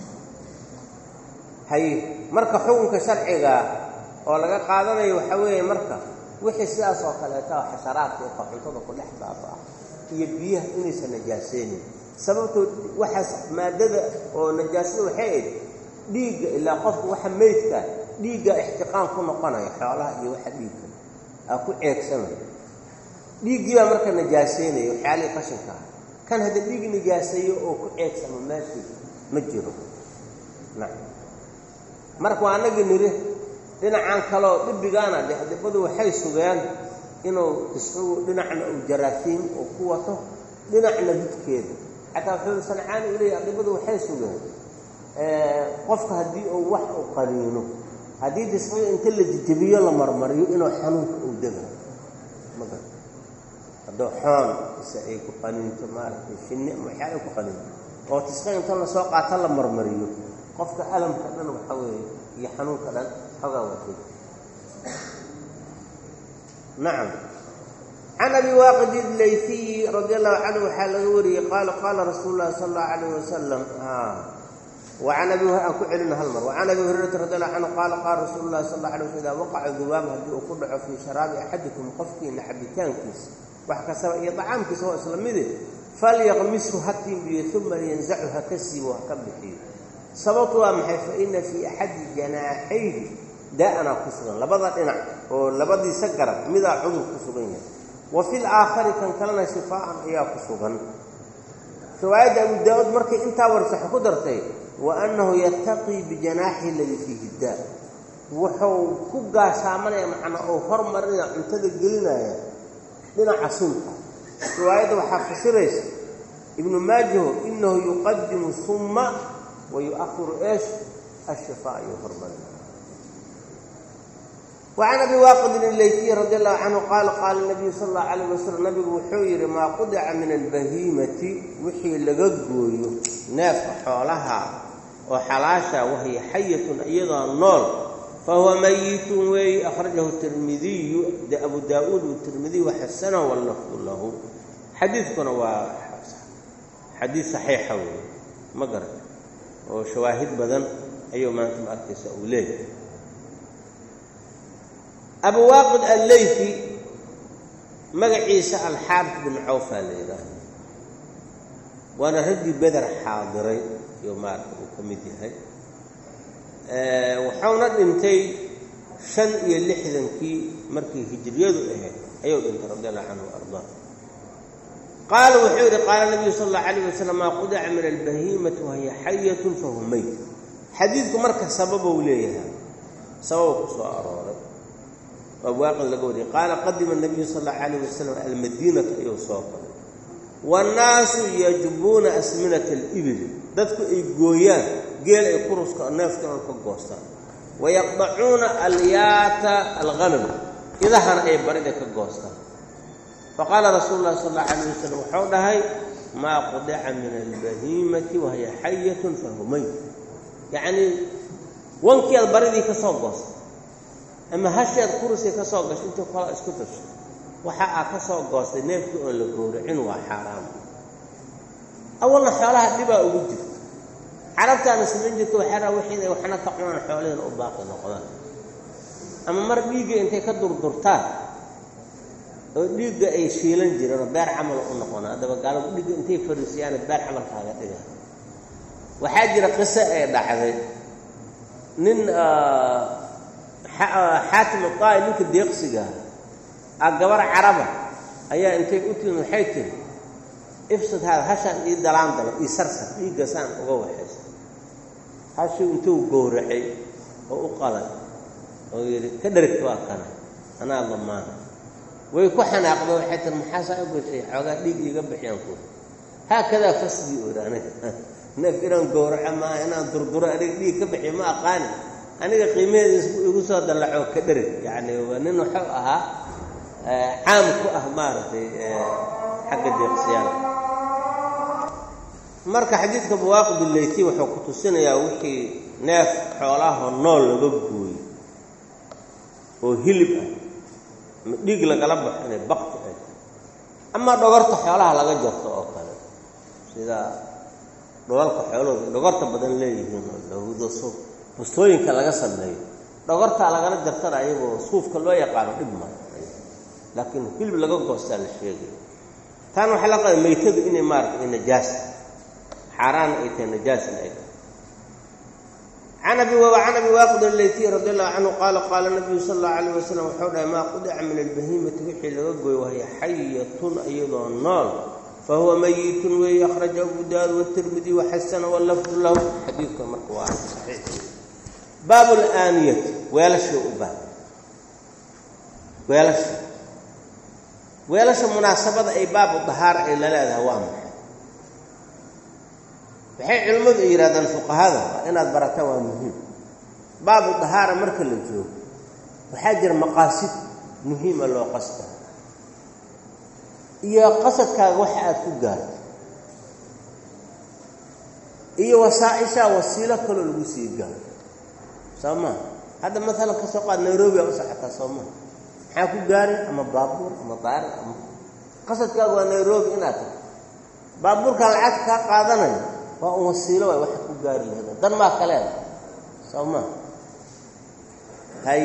haye marka xukunka sharciga oo laga qaadanayo waxaa weeye marka wixii sidaas oo kaleeta oo xasharaadka iyo cuntada ku dhex baaba ah iyo biyaha inaysan najaaseynin sababtoo waxaas maadada oo najaasada waxay ayd dhiigga ilaa qofka waxa meydka dhiigga ixtiqaan ku noqonaya xoolaha iyo waxa dhiigga aa ku ceegsanaya dhiiggii baa marka najaaseynaya waxyaalihii qashinka ah kan hadda dhiig najaaseeyo oo ku ceegsamo meeshii ma jiro nacam marka waa anagii niri dhinacan kaleo dhibbigaana de adibadu waxay sugeen inuu isqigu dhinacna uu jaraasiim uu ku wato dhinacna didkeeda xataa wuxuu sancaani u leeyahy adibadu waxay sugeen qofka haddii uu wax u qaniino haddii disqiga inta la jijabiyo la marmariyo inuu xanuunka uu dega maga hadduu xoon ise ay ku qaniinto maaragtay shinni ama waxyaala ku qaniinto oo tisqiga inta lasoo qaato la marmariyo qofka alamka dhan waxa weeye iyo xanuunka dhan xogaa watay nacam can abi waaqid ilayfiyi radi allahu canhu waxaa laga wariyey qaala qaala rasuulu llahi sala allahu alayh wasalam waan abi aan ku celino hal mar wacan abi hurayrata radi allahu canhu qaala qaala rasuulu llahi sal alla alay waslam idaa waqaca dubaab haddii uu ku dhaco fii sharaabi axadikum qofkiina xabitaankiisa wax kastaba iyo dacaamkiisa oo isla mide falyaqmishu ha tiimbiyo uma yanzacu ha ka siibo ha ka bixiyo sababtu waa maxay fa ina fii axadi janaaxayhi daa'anaa ku sugan labada dhinac oo labadiisa garab midaa cudur ku sugan yahay wa fi laakhari kan kalena shifaa'an ayaa ku sugan riwaayadda abu daa-uud markay intaa warsaxo ku dartay wa annahu yattaqii bijanaaxihi aladii fiihi daa wuxuu ku gaashaamanaya macnaa oo hormarinaya cuntada gelinaya dhinaca sunta riwaayadda waxaa fasiraysa ibnu maajaho inahu yuqadimu summa wa yu-ahiru eesh ashifaa ayuu hormarinaya wacan abi waaqidin ilaytiyi radi allahu canhu qaala qaala nabiyu sala allahu calayh wasalam nabigu wuxuu yidhi maa qudica min albahiimati wixii laga gooyo neefka xoolaha oo xalaasha wahiya xayatun iyadoo nool fahuwa mayitun weeye akhrajahu tirmidiyu abu daa-uud tirmidiy waxasanahu wallafdu lahu xadiidkuna waa xadiid saxiixa weeye ma garan oo shawaahid badan ayuu maanta ma arkaysa uu leeyahay abu waaqid alleyfi magaciisa alxaaris bin cawfaa la yidhaahda waana raggii beder xaadiray iyo maarata uu ka mid yahay wuxuuna dhintay shan iyo lixdankii markii hijriyadu ahayd ayuu dhintay radi allahu canhu ardaa qaala wuxuu yidhi qaala nabiyu sala allahu calayh wasalam maa qudica min albahiimati wahiya xayatun fahu meyt xadiidku marka sababou leeyahay sababou ku soo arooray abwaaqid laga wariyay qaala qadima nabiyu sal allahu calayh wasalam almadiinata ayuu soo galay waannaasu yajbuuna asminata alibili dadku ay gooyaan geel ay kuruska neefkan ka goostaan wayaqdacuuna alyaata alghanam idahana ay barida ka goostaan faqaala rasuulu llahi sal allahu calayh wasalam wuxuu dhahay maa qudica min albahiimati wahiya xayatun fahumay yacnii wankeed baridii ka soo goosta ama hasheed kurusii ka soo gashay intii kala isku tasho waxa aa ka soo goostay neefkii oon la gowracin waa xaaraam awalna xoolaha dhibaa ugu jirta carabtaana samayn jirta waxaraa wixii inay waxna ka cunaan xoolahiina u baaqi noqdaan ama mar dhiigga intay ka durdurtaan oo dhiigga ay shiilan jireen oo beer camal u noqonaa haddaba gaalagu dhiigga intay fariisiyaana beer camal kaaga dhiga waxaa jira qiso ay dhacday nin xaatim aa'i ninka deeqsigaa a gabar caraba ayaa intay u timi waxay tiri ifsad haada hashaan ii dalaan dalo ii sarsar dhiiggasaan uga waxaysa hashuu intuu gowracay oo u qaday oo yidhi ka dherigta waa kana anaa lamaana way ku xanaaqda waxay tiri maxaasaa u gashay xoogaa dhiig iiga bixiyaan ku haakadaa fasdii ohi aniga neef inaan gowraco maaha inaan durduro aniga dhiig ka bixiyo ma aqaani aniga qiimaheeda igu soo dallaco ka dherig yacni waa nin wuxuu ahaa caam ku ah maaragtay xagga deeqsiyaal marka xadiidka bawaaqib ileyti wuxuu ku tusinayaa wixii neef xoolahoo nool laga gooyo oo hilib ah ama dhiig lagala baxo inay bakti ay ama dhogorta xoolaha laga jarto oo kale sida dholalka xoolahooda dhogorta badan leeyihiin oo lahudo suuf bustooyinka laga sameeyo dhogortaa lagala jartana ayagoo suufka loo yaqaano dhib ma laakiin hilib laga goostaa la sheegay taana waxaa la qaba maytadu inay maarata ay najaas xaaraana ay tahay najaasna ay tahay can abi can abi waaqid aleytiy radi allahu canhu qaala qaala nabiyu sala allahu calayh wasalam wuxuu dhahay maa qudica min albahiimati wixii laga gooyo wahiya xayatun iyadoo nool fahuwa mayitun weeye akhraja abu daawud watirmidi waxasana walafdu lahu xadiidka marka waa saxiix baabu alaaniyati weelashii u baab weelasha weelasha munaasabada ay baabu dahaara ay la leedahay waa maxay waxay culimmadu ay yidhahdaan fuqahada waa inaad barataan waa muhiim baabu dahaara marka la joogo waxaa jira maqaasid muhiima loo qasta iyo qasadkaaga waxa aad ku gaarto iyo wasaacishaa wasiilo kaloo lagu sii gaaro soo maa hadda maalan ka soo qaad nairobi aa u socotaa soo maa maxaa ku gaaray ama baabuur ama daari ama qasadkaagu waa nairobi inaad tagto baabuurkaan lacagta kaa qaadanayo waa un wasiilo waay waxaad ku gaari lahda dan maa kaleeda soo maa hay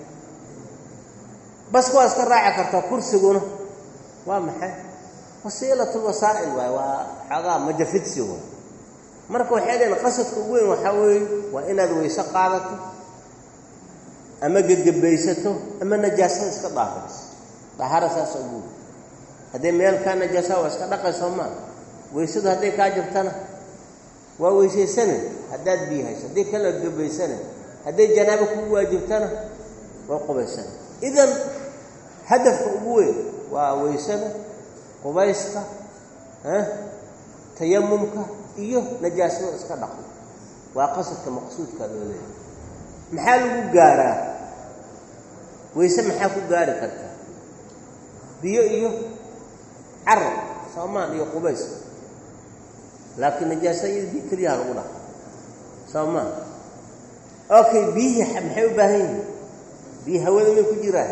baska waa iska raaci kartaa kursiguna waa maxay wasiilatulwasaa'il waay waa xoogaa majafidsi waay marka waxay dhaheen qasadka ugu weyn waxaa weeye waa inaad weyse qaadato ama gegebaysato ama najaasada iska daahiriso daahara saasa ugu weyn hadday meel kaa najaasa waa iska dhaqaysoo maa weysadu hadday kaa jabtana waa weysaysanen haddaad biyo hayso haddii kala gebaysanen hadday janaabo kugu waajibtana waa qubaysana idan hadafka ugu weyn waa weysada qubayska tayamumka iyo najaasada iska dhaqo waa qasadka maqsuudka loo leeyahay maxaa lagu gaaraa weyse maxaa ku gaari kartaa biyo iyo carab soomaan iyo qubays laakiin najaasada iyada biyo keliyaha lagu dhaqa soomaan okay biyihii maxay u baahan yihiin biyo hawada may ku jiraan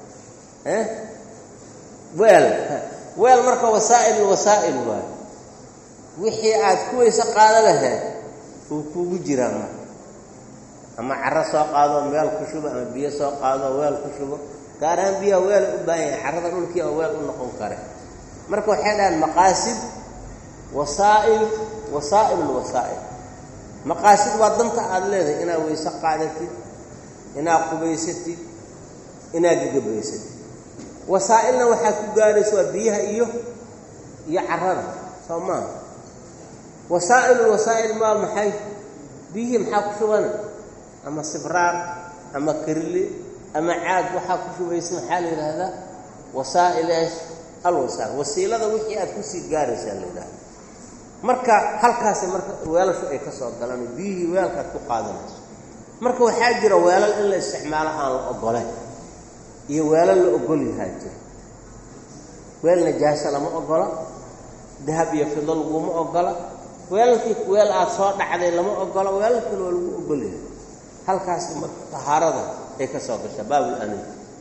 weel weel marka wasaa'il wasaa'il waayo wixii aad ku weyse qaado lahayd uu kuugu jiraa marka ama caro soo qaado meel ku shubo ama biyo soo qaado weel ku shubo gaar ahaan biyaha weela u baahan yahay carrada dhulkii oo weel u noqon kare marka waxay dhahaan maqaasid wasaa'il wasaa'il lwasaa'il maqaasid waa danta aada leedahay inaad weyse qaadatid inaad qubaysatid inaad gegabaysatid wasaa'ilna waxaad ku gaaraysa waa biyaha iyo iyo carrada soo maaha wasaa'il wasaa'il maa maxay biyihii maxaa ku shubana ama sibraar ama karli ama caag waxaa ku shubaysa maxaa la yidhaahdaa wasaa'il eesh alwasaa'il wasiilada wixii aad kusii gaaraysaa la yidhahda marka halkaasi marka weelashu ay ka soo galaan biyihii weelkaad ku qaadanayso marka waxaa jira weelal in la isticmaalo aan la ogolayn iyo weelal la ogol yahaa jira weel najaasa lama ogola dahab iyo fido laguma ogola weelalkii weel aad soo dhacday lama ogola weelalkiina waa lagu ogol yahay halkaasi marka tahaarada ay ka soo gashaa baabulamin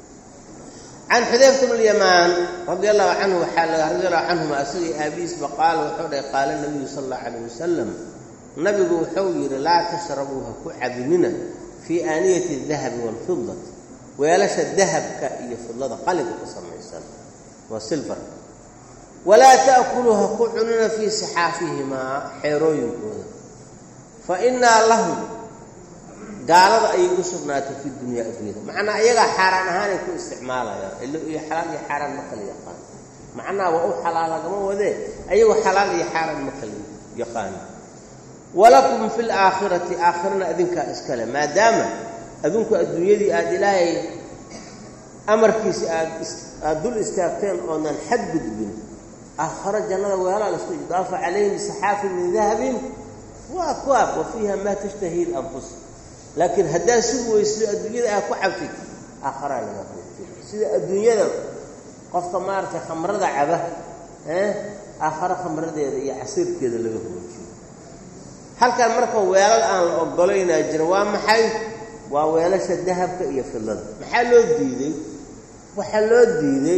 can xudayfata bn lyamaan radi allahu canhu waxaa laga radi allahu canhuma asagii aabihiisba qaala wuxuu dhahay qaala nabiyu sala allahu calayh wasalam nabigu wuxuu yidhi laa tashrabuu ha ku cabinina fii aaniyati dahabi waalfidati weelasha dahabka iyo fidlada qalinka ka samaysan waa silbarka walaa ta'kuluu ha ku cunina fii sixaafihimaa xeerooyinkooda fa innaa lahum gaalada ayay u sugnaatay fi dunyaa adduunyada macnaa iyagaa xaaraan ahaanay ku isticmaalayaan ilo iyo xalaal iyo xaaraan ma kala yaqaan macnaha waa u xalaal lagama wadee ayagoo xalaal iyo xaaraan ma kala yaqaana walakum fi laakhirati aakhirana adinkaa iskale maadaama adinku adduunyadii aada ilaahay amarkiisa aad aada dul istaagteen oonan xadgudbin aakharo jannada weelaa laisku idaafa calayhim saxaafin min dahabin wa akwaab wa fiiha maa tashtahi lanfus laakiin haddaad sugi weysido adduunyada aad ku cabtid aakharaa laga hoojiyo sida adduunyada qofka maaragtay khamrada caba aakharo khamradeeda iyo casiirkeeda laga hoojiyo halkan marka weelal aan la ogolaynaa jira waa maxay waa weelasha dahabka iyo fidlada maxaa loo diiday waxaa loo diiday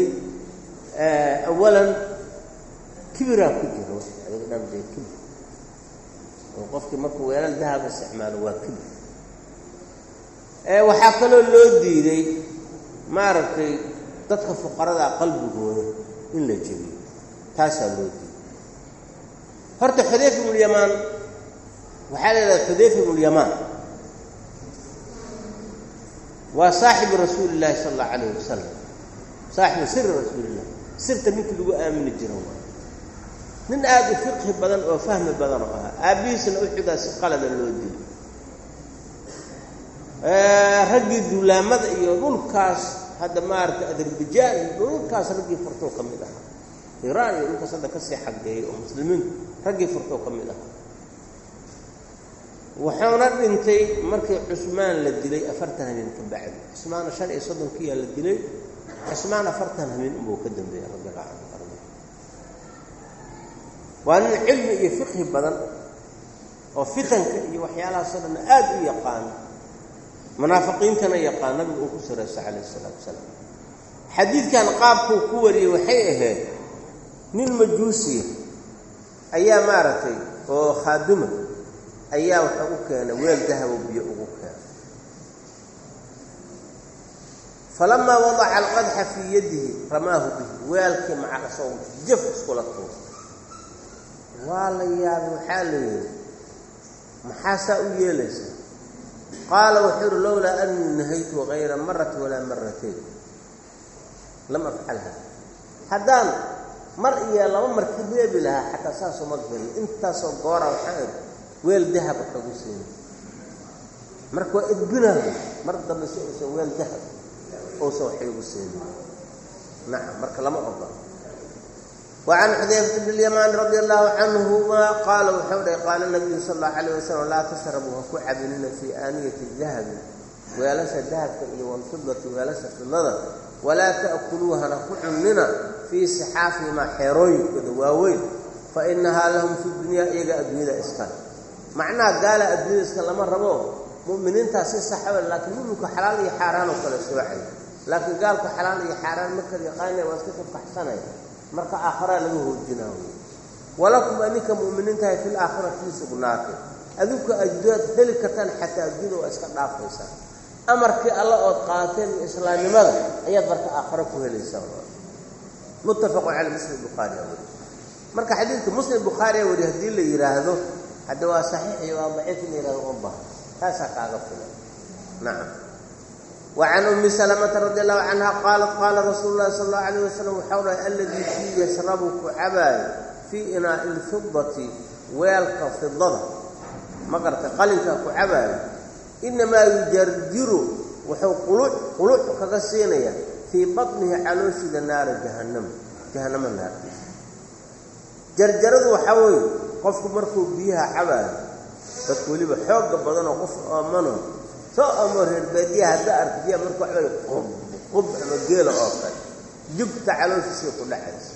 awalan kibiraa ku jira adiga dhan dee kibir oo qofkii markuu weelal dahab isticmaalo waa kibir waxaa kaloo loo diiday maaragtay dadka fuqarada qalbigooda in la jebiyo taasaa loo diiday horta xudayfa ibnulyamaan waxaa la yidhahda xudayfa ibnulyamaan waa saaxibu rasuuli illaahi sala allahu calayh wasalam saaxibu siri rasuuliillah sirta ninkii lagu aamini jira waa nin aada u fiqhi badan oo fahmi badan oo ahaa aabbihiisna uxudaa si qalada loo dilay raggii duulaamada iyo dhulkaas hadda maaragtay azerbajaan iyo dhulkaas raggii furtoo ka mid ahaa iraan iyo dhulkaas hadda kasii xaggeeyay oo muslimiintu raggii furtoo ka mid ahaa wuxuuna dhintay markii cusmaan la dilay afartan habeen ka bacdi cusmaana shan iyo soddonkiiyaa la dilay cusmaan afartan habeen unbuu ka dambeeyey radiallahu canhu arda waa nin cilmi iyo fiqhi badan oo fitanka iyo waxyaalahaasoo dhan aada u yaqaano munaafiqiintana yaqaan nabigu uu ku sarayso calayh isalaatu wasalaam xadiidkan qaabkuu ku wariyey waxay ahayd nin majuusiya ayaa maaragtay oo khaaduma ayaa wuxuu u keenay weel dahabo biyo ugu keenay falamaa wadaca alqadxa fii yadihi ramaahu bihi weelkii maca asagoo jaf iskula tuur waa la yaabay waxaa la yidhi maxaasaa u yeelaysaa qaala wuxuu uhi lowlaa anii nahaytu hayra marati walaa maratayn lam afcalha haddaan mar iyo laba mar ka reebi lahaa xataa saasoo ma gelin intaasoo goora waxaa idhi weel dahab wax lagu siina marka waa edbinaayo mar dambe si uusan weel dahab uusan wax igu siinin nacam marka lama ogola وعن xudayfة بن اليمان رضي الله عنهma qaala wuxuu dhahy qaala النabiyu sal الlaه عليه وسلم laa tashrabuu ha ku cabinina fii aaniyati الdahabi weelasha dahabka iyo wاlfidati weelasha fidlada walaa taأkuluu hana ku cunnina fii sixaafihimaa xeerooyinkooda waaweyn fainahaa lahum fi dunyaa iyaga adduunyada iskale macnaha gaala adduunyada iska lama rabo mu'miniintaa si saxaba laakiin muminku xalaal iyo xaaraan oo kale soocay laakiin gaalku xalaal iyo xaaraan ma kala yaqaanaya waa iska kafaxsanaya marka aakharaa laga hoojinaa wey walakum adinka mu'miniintahay fil aakhirati ii sugnaatay adinku adduunaad heli kartaan xataa adduunya waa iska dhaafaysaa amarkii alla ood qaateen islaamnimada ayaad marka aakhiro ku helaysaa muttafaqun cala muslim bukhaariya weri marka xadiidka muslim bukhaariya weri haddii la yidhaahdo hadda waa saxiix iyo waa daciif in la yihahdo uma baha taasaa kaaga filan nacam وعن أmi سلمة رضي الله عنها qاaلت qاala رasuul الlahi صلى الله عليه وسلم waxau dhahay اladii kii yashrabu ku cabaayo fii inaaءi الfidati weelka fidada ma gartay qalinka ku cabaayo inamaa yujarjiru wuxuu quluc quluc kaga siinaya fii baطnihi calooshida naara jahannama jahannamo naartiisa jarjaradu waxaa weeye qofku markuu biyaha cabaayo dadku weliba xooga badanoo qof aamano soo amo reer baadiya hadda arka biyaha markuu cabaayo qub qub ama geela oo kale jugta calooshiisay ku dhacaysa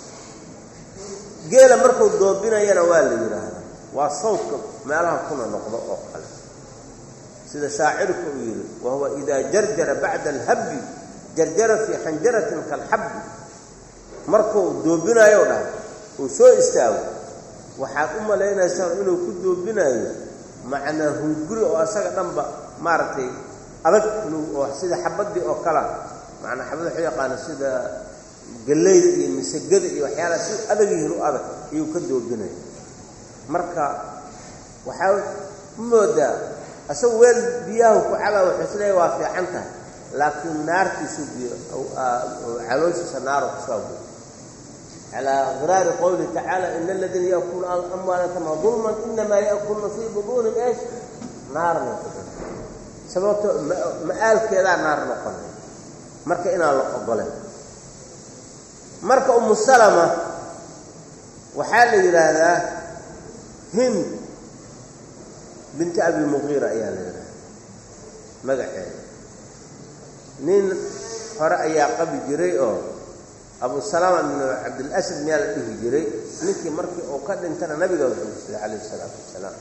geela markuu doobinayana waa la yidhaahdaa waa sawdka meelaha kuna noqdo oo kale sida shaacirku uu yidhi wa huwa idaa jarjara bacda alhabbi jarjara fii xanjaratin kalxabbi markuu doobinayo dhahay uu soo istaago waxaad u malaynaysaa inuu ku doobinayo macnaa hunguri oo asaga dhanba maaragtay adag oo sida xabaddii oo kala macnaa xabad waxu yaqaana sida gallayda iyo misagada iyo waxyaalaha si adag yihiin u adag ayuu ka doobinaya marka waxaa u moodaa asagu weel biyahu ku cabaa wuxuu isleeyahy waa fiican tahay laakiin naartiisu biyo calooshiisa naaro kusoo buy calaa qiraari qowlihi tacaala ina aladiina yaakuluuna amwaalatama dulman inamaa yaakuluna fii buduunin eesh naarna sababto ma-aalkeedaa naar noqonay marka inaan la ogolen marka umu salama waxaa la yidhaahdaa hind binti abilmuqiira ayaa la yidhahdaa magaceeda nin hore ayaa qabi jiray oo abu salama ibnu cabdilasad miyaa la dhihi jiray ninkii markii uu ka dhintana nabiga wuxuusiday calayhi isalaatu wasalaam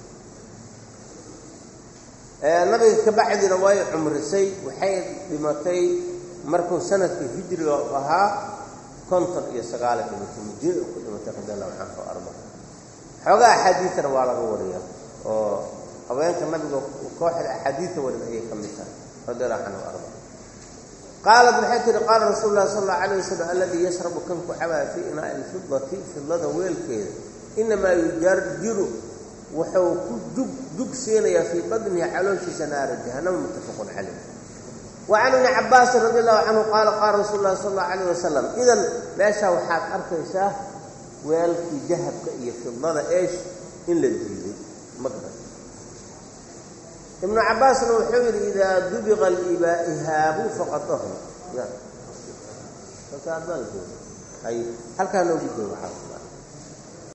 nabiga ka bacdina way cumrisay waxay dhimatay markuu sanadka hijriga ahaa konton iyo sagaala dhimatay madiina ku dhimatay radi allahu canhu arba xoogaa axaadiidana waa laga wariyaa oo haweenka nabiga kooxda axaadiidta warin ayay ka mid tahay radi allahu canhu arba qaalat waxay tihi qaala rasuulu llahi sal allau alayh wasalam aladii yashrabu kan ku cabaa fii inaa'i ilfidati fidlada weelkeeda inamaa yujarjiru wuxuu ku jug jug siinayaa fii badnihi calooshiisa naara jahannama muttafaqun calayh wa can ibni cabaasin radi allahu canhu qaala qaala rasuulu llahi sal allau alayh wasalam idan meeshaa waxaad arkaysaa weelkii dahabka iyo fidlada eesh in la diiday ma garan ibnu cabaasna wuxuu yidhi idaa dubiqa ihaabu faqad ahla ay halkaa noogu jooga